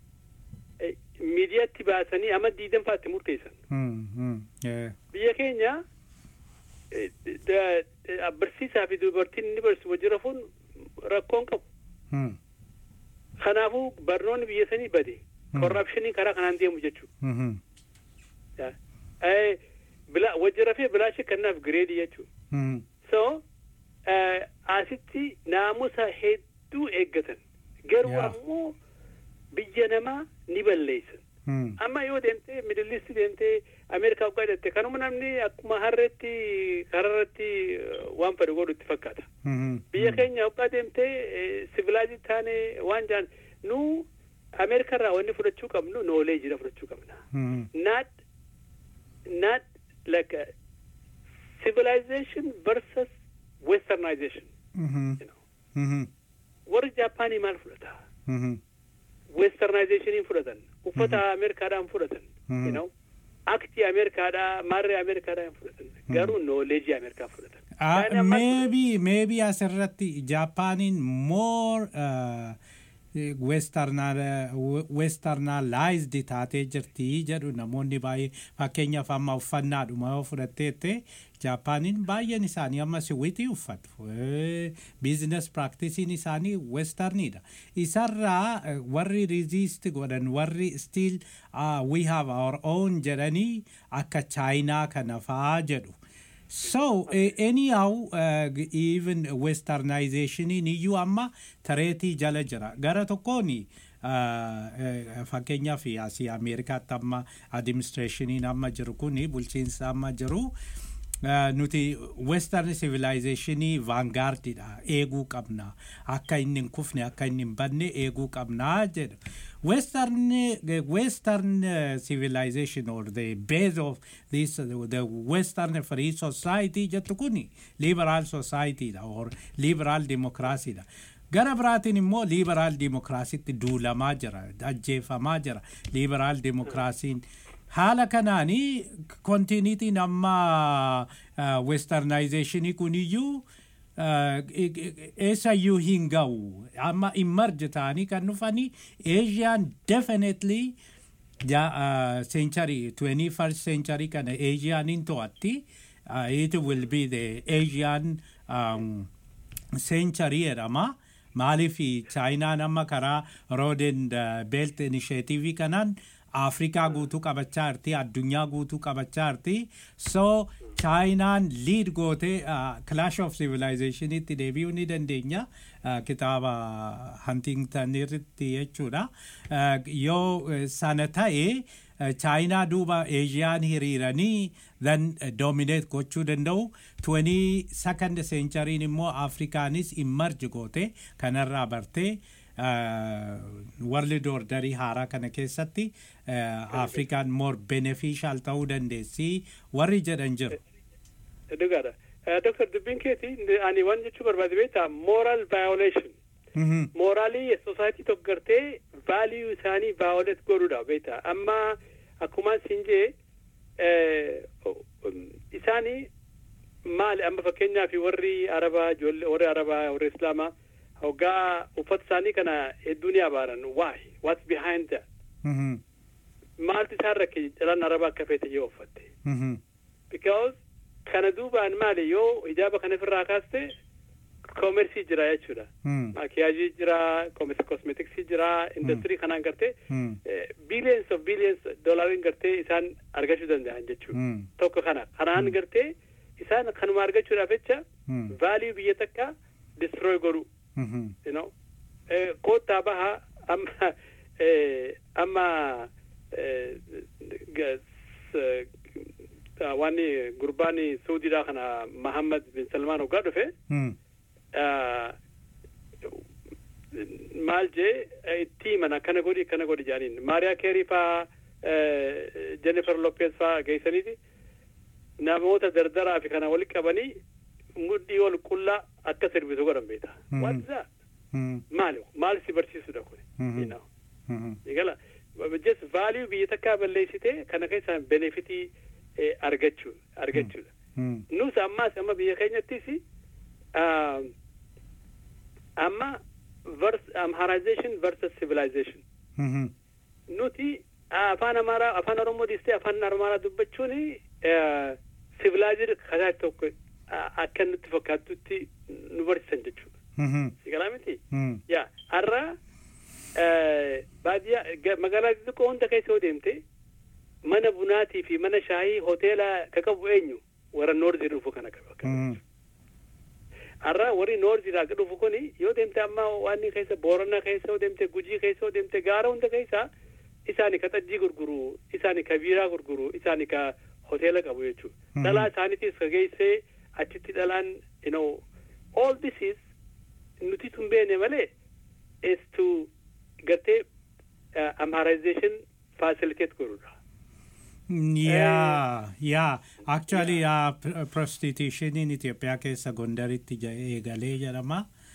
eh, miidiyaatti baasanii amma diidanfaatti murteessan Hmm. Hmm. Yeah. biyya keenya eh, da- eh, barsiisaa fi dubartiin inni barsiisu wajji rafuun rakkoon qabu Hmm. kanaafuu barnoonni biyya sanii bade Hmm. korrapshinii karaa kanaan deemu jechuudha Mhm. Ya. Eh, bila- wajji rafee bilaashii kennaaf gireedii jechuudha Hmm. so eh, asitti naamusa hedduu eeggatan garuu Yeah. ammoo biyya namaa ni balleessan Hmm. amma yoo deemtee midilisti deemtee ameerikaa ugaa deemte kanuma namni akkuma harreetti kararratti eh, waan fedhe godhu itti fakkaata Mhm. biyya keenya ugaa deemtee sivilaayizii taane waan jaan nu ameerikaa irraa wanni fudhachuu qabnu nooleejidha fudhachuu qabna Hmm. not not like a civilization versus westernization Mhm. Mhm. warri jaapaanii maal fudhata Mhm. westernizationiin fudhatan uffata ameerikaadhaan fudhatan Mhm. you know aktii ameerikaadhaa maarree ameerikaadhaa hin fudhatan garuu nooleejii ameerikaa fudhatan Ah, Kan amma- maybe maybe asirratti Jaapaniin more uh, westernal- westernalized taatee jirti jedhu namoonni baay'ee fakkeenyaaf amma uffannaadhuma yoo fudhatteette Jaapaniin baay'een isaanii amma siwiitii uffatu biizines praktisiin isaanii westernidha isarraa eh, warri resist godhan warri still uh, we have our own jedhanii akka chaayinaa kana faa jedhu So uh, anyhow uh, even westernizationiin iyyuu amma tareetii jala jira gara tokkoon uh, uh, fakkeenyaaf asii ameerikaatti amma administrationiin amma jiru kun bulchiinsa amma jiru uh, nuti western civilizationii vangaardidha eeguu qabna akka inni hin kufne akka inni hin banne eeguu qabna jedha western uh, western uh, civilization or the base of this uh, the western free society jettu kuni liberal society dha or liberal democracy dha gara biraatiin immoo liberaal dimokiraasiitti duulamaa jira ajjeefamaa jira liberaal dimokiraasiin haala kanaanii kontiiniitiin amma westernizeeshinii kuniyyuu eessayyuu hin ga'u amma immarje ta'anii kan dhufanii asian definitely century 21st century kana asianiin to'atti it will be the asian um, century jedhama maaliif chaayinaan amma karaa road and belt initiative kanaan afrikaa guutuu qabachaa jirti addunyaa guutuu qabachaa jirti so chaayinaan liid gootee clash of civilizationitti deebi'uu ni dandeenya kitaaba huntington irratti jechuudha yoo sana ta'e chaayinaa duuba eeshiyaan hiriiranii then dominate gochuu danda'u 22nd centuriin immoo afrikaanis immarji goote kanarraa bartee world orderii haaraa kana keessatti afrikaan more beneficial ta'uu dandeessi warri jedhan jiru. Dhugaadha. Dr. Dubbiin keeti ani waan jechuu barbaade beektaa moral violation. Mooraalii society tokko gartee vaaliyuu isaanii vaayolet godhuudha beektaa amma akkuma siin jee isaanii maali amma fakkeenyaaf warri arabaa ijoollee warri arabaa warri islaamaa hoggaa uffata isaanii kana hedduu ni abaaran why what's behind that maaltu isaan rakke calaan arabaa akka feete yoo uffatte because kana duubaan maali yoo hijaaba kana ofirraa kaaste koomersii jira jechuudha maakiyaajii jira kosmetiksii jira industirii kanaan gartee billions of billions doolariin gartee isaan argachuu danda'an jechuudha tokko kana kanaan gartee isaan kanuma argachuudhaaf jecha vaaliyuu biyya takka destroy godhu you know koottaa baha amma amma waan gurbaan saudiidhaa kana mahammad bin salmaan hoggaa dhufe maal jee itti himan akkana godhi akkana godhi jaaniin maariyaa keerii faa jennifer lopez faa geessaniiti namoota dardaraa fi kana walitti qabanii mudhii ol qullaa akka sirbisu godhan beeta what's that maali maal si barsiisudha kun igala just value biyya takkaa balleessite kana keessaan benefitii argachuu argachuudha nus ammaas amma biyya keenyattis amma amharization versus civilization nuti afaan amaaraa afaan oromoo dhiistee afaan amaaraa dubbachuun civilized kataa tokko akka nutti fakkaatutti nu barsiisan jechuudha sigalaa miti yaa har'a baadiyyaa magaalaa xixiqqoo hunda keessa yoo deemte mana bunaatii fi mana shaayii hoteela ka qabu eenyu warra noorzii dhufu kana qaba har'a warri noorziidhaa akka dhufu kuni yoo deemte amma waan keessa boorana keessa yoo deemte gujii keessa yoo deemte gaara hunda keessa isaani ka xajjii gurguru isaani ka biiraa gurguru isaani ka hoteela qabu jechuudha dhalaa isaaniitiis ka geessee achitti dhalaan you know all this is nuti tun beene malee is to gartee uh, amharization facilitate godhudha Yeah, yeah. Actually, uh, pr- prostitutioniin Itoophiyaa keessa Gondaritti eegalee jedhama.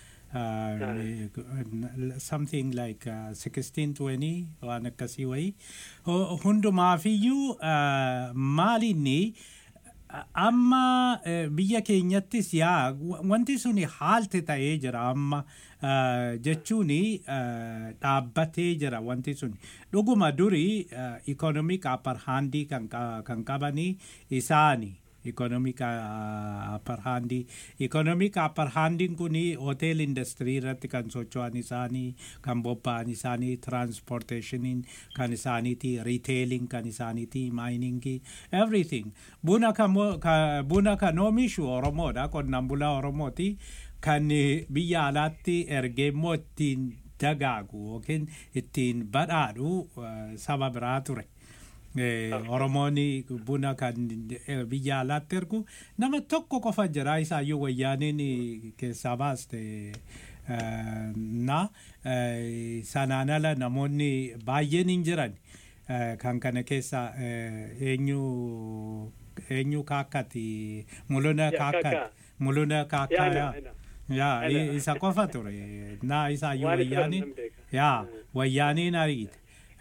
Uh, something like uh, 1620 waan akkasii wayii. Hundumaafiyyuu uh, maalinni amma biyya keenyattis yaa wanti suni haalte ta'ee jira amma jechuun dhaabbatee jira wanti sun dhuguma durii ikonomik aparhaandii kan qabanii isaani ikonomik aparhaandii ikonomik aparhaandiin kun hotel industirii irratti kan socho'an isaanii kan bobba'an isaanii transportationiin kan isaaniiti riteeliin kan isaaniiti maayiningii everything buna buna kan oomishu oromoodha qonnaan bulaa oromooti kan biyya alaatti ergee immoo ittiin dagaagu yookiin ittiin badhaadhu saba biraa ture. Eh, Oromoon buna kan eh, biyya alaatti ergu nama tokko qofa jira isaayyuu wayyaaniin eh, keessaa baaste eh, na eh, sanaan ala namoonni baay'een hin jiran Eh, kan kana keessa eh, eenyu eenyu kaakkati muluna Ya, kaakkati Kaakkaa. muluna Ya, kaakkaa ana, yaa ana. yaa Ana. i- isa qofa ture na isaayyuu Waan isa wayyaaniin nan beeka. yaa wayyaaniin ariite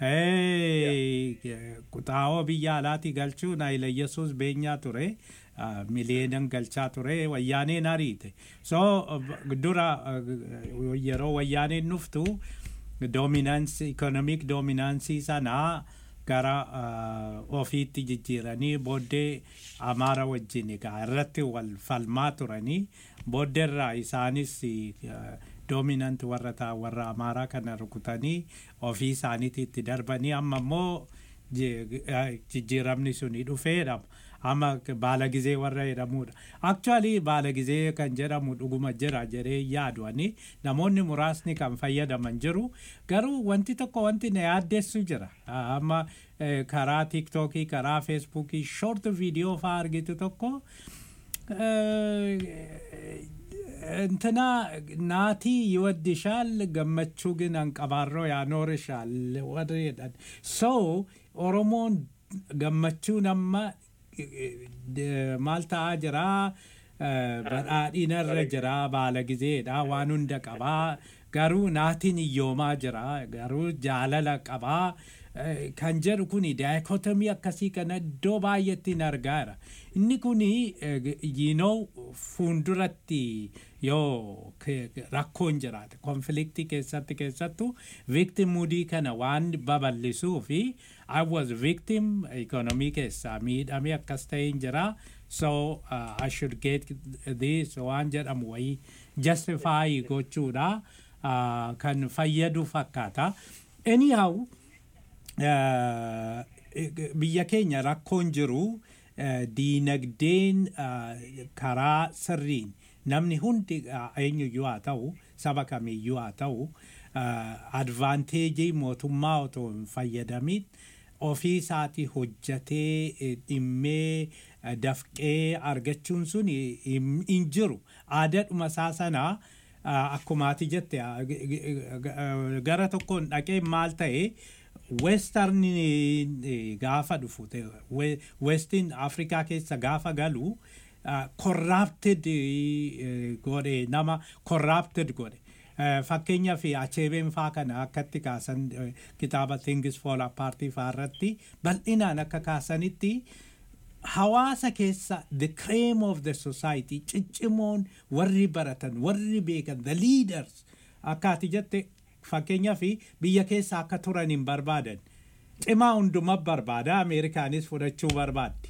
quxaa'oo biyya alaati galchuun Hayila Yesuus beenyaa ture ah, miliyeenan galchaa ture wayyaaniin ariite so b- dura ah, yeroo wayyaaniin dhuftu dominaansi ikonomik dominaansii sanaa gara ah, ofiitti jijjiiranii booddee amaara wajjin egaa irratti wal falmaa turanii booddeerraa isaanis ah, dominant warra taa warra amaaraa kana rukutanii ofii isaaniitti itti darbanii amma immoo je- eh, jijjiiramni suni dhufeedha amma baala gizee warra jedhamudha actually baala gizee kan jedhamu dhuguma jira jedhee yaaduani namoonni muraasni kan fayyadaman jiru garuu wanti tokko wanti na yaaddeessu jira Ah, amma eh, karaa tiktookii karaa feesbuukii short viidiyoo faa argitu tokko እንትና ናቲ ይወድሻል ገመቹ ግን አንቀባሮ ያኖርሻል ወሬዳን ሶ ኦሮሞን ገመቹ ነማ ማልታ ጅራ badhaadhinarra jira baala gizeedha waan hunda qabaa garuu naatiin iyyoomaa jira garuu jaalala qabaa Eh, kan jedhu kuni daayikotomii akkasii kana iddoo baay'eettiin argaara inni kuni yiinoo fuulduratti yoo ke- rakkoon jiraate konfliktii keessatti keessattu victim mudii kana waan babal'isuu fi I was victim economii keessaa miidhamee akkas ta'een jira so uh, I should get this waan jedhamu wayii justify gochuudha uh, kan fayyadu fakkaata anyhow eh, biyya keenya rakkoon jiru eh, diinagdeen eh, karaa sirriin namni hundi eh, eenyuyyuu haa ta'u saba kamiyyuu haa ta'u advaanteejii mootummaa otoo hin fayyadamin ofii isaatii hojjatee eh, dhimmee eh, dafqee argachuun sun hin hin jiru aadaadhuma isaa sanaa ah, akkumaati jette ah, g- g- g- gara tokkoon dhaqee maal ta'e western eh, gaafa dhufu ta'e, we- westin afrikaa keessa gaafa galu ah, corrupted eh, godhe nama corrupted godhe Eh, fakkeenyaaf acheebeen faa kana akkatti kaasan eh, kitaaba things fall apart faa irratti bal'inaan akka kaasanitti hawaasa keessa the cream of the society ciccimoon warri baratan warri beekan the leaders akkaati jette fakkeenyaaf biyya keessa akka turan hin barbaadan cimaa hunduma barbaada ameerikaanis fudhachuu barbaaddi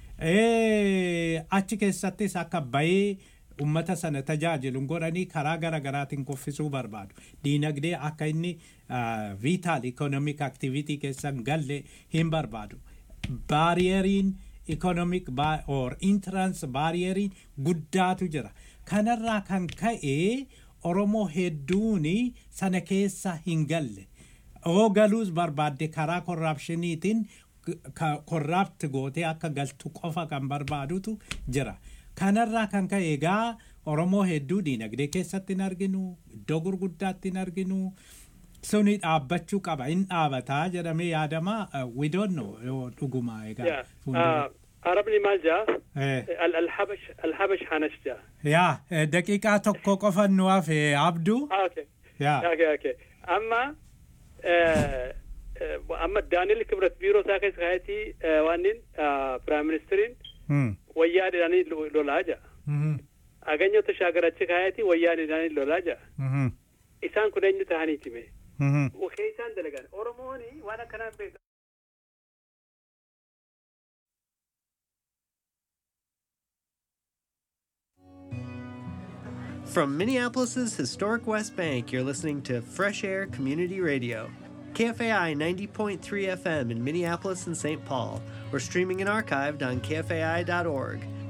Eh, achi keessattis akka bayee ummata sana tajaajilu godhanii karaa gara garaatiin kuffisuu barbaadu diinagdee akka inni viitaal ikonomik aktivitii keessan galle hin barbaadu baariyeriin ikonomik or intrans baariyeriin guddaatu jira kanarraa kan ka'e oromoo hedduun sana keessa hin galle oo galuus barbaadde karaa korraapshiniitiin korraapti gootee akka galtu qofa kan barbaadutu jira kanarraa kan ka'e egaa oromoo hedduu diinagdee keessatti hin arginu iddoo gurguddaatti hin arginu suni dhaabbachuu qaba hin dhaabataa jedhamee yaadama we don't know yoo dhuguma egaa Yeah. fuuldura. Uh, Arabni maal jaa? Eh. Al- Alhabash Alhabash Hanash jaa. yaa eh, daqiiqaa tokko qofa nu hafe abduu Ah, okay. yaa Okay, okay. Amma eh, eh, amma Daaniel Kibrat biiroo isaa keessa kaayatii waanin Prime Ministeriin Hmm. wayyaadhaanii lolaa jaa. Mhm. Aganyota shaagarachi kaayatii wayyaadhaanii lolaa jaa. Mhm. Isaan kun eenyu ta'aniiti mee? Mhm. Wakee isaan dalagan. Oromooni waan akkanaan beekan. From Minneapolis's historic West Bank, you're listening to Fresh Air Community Radio. KFAI 90.3 FM in Minneapolis and St. Paul, or streaming and archived on KFAI.org.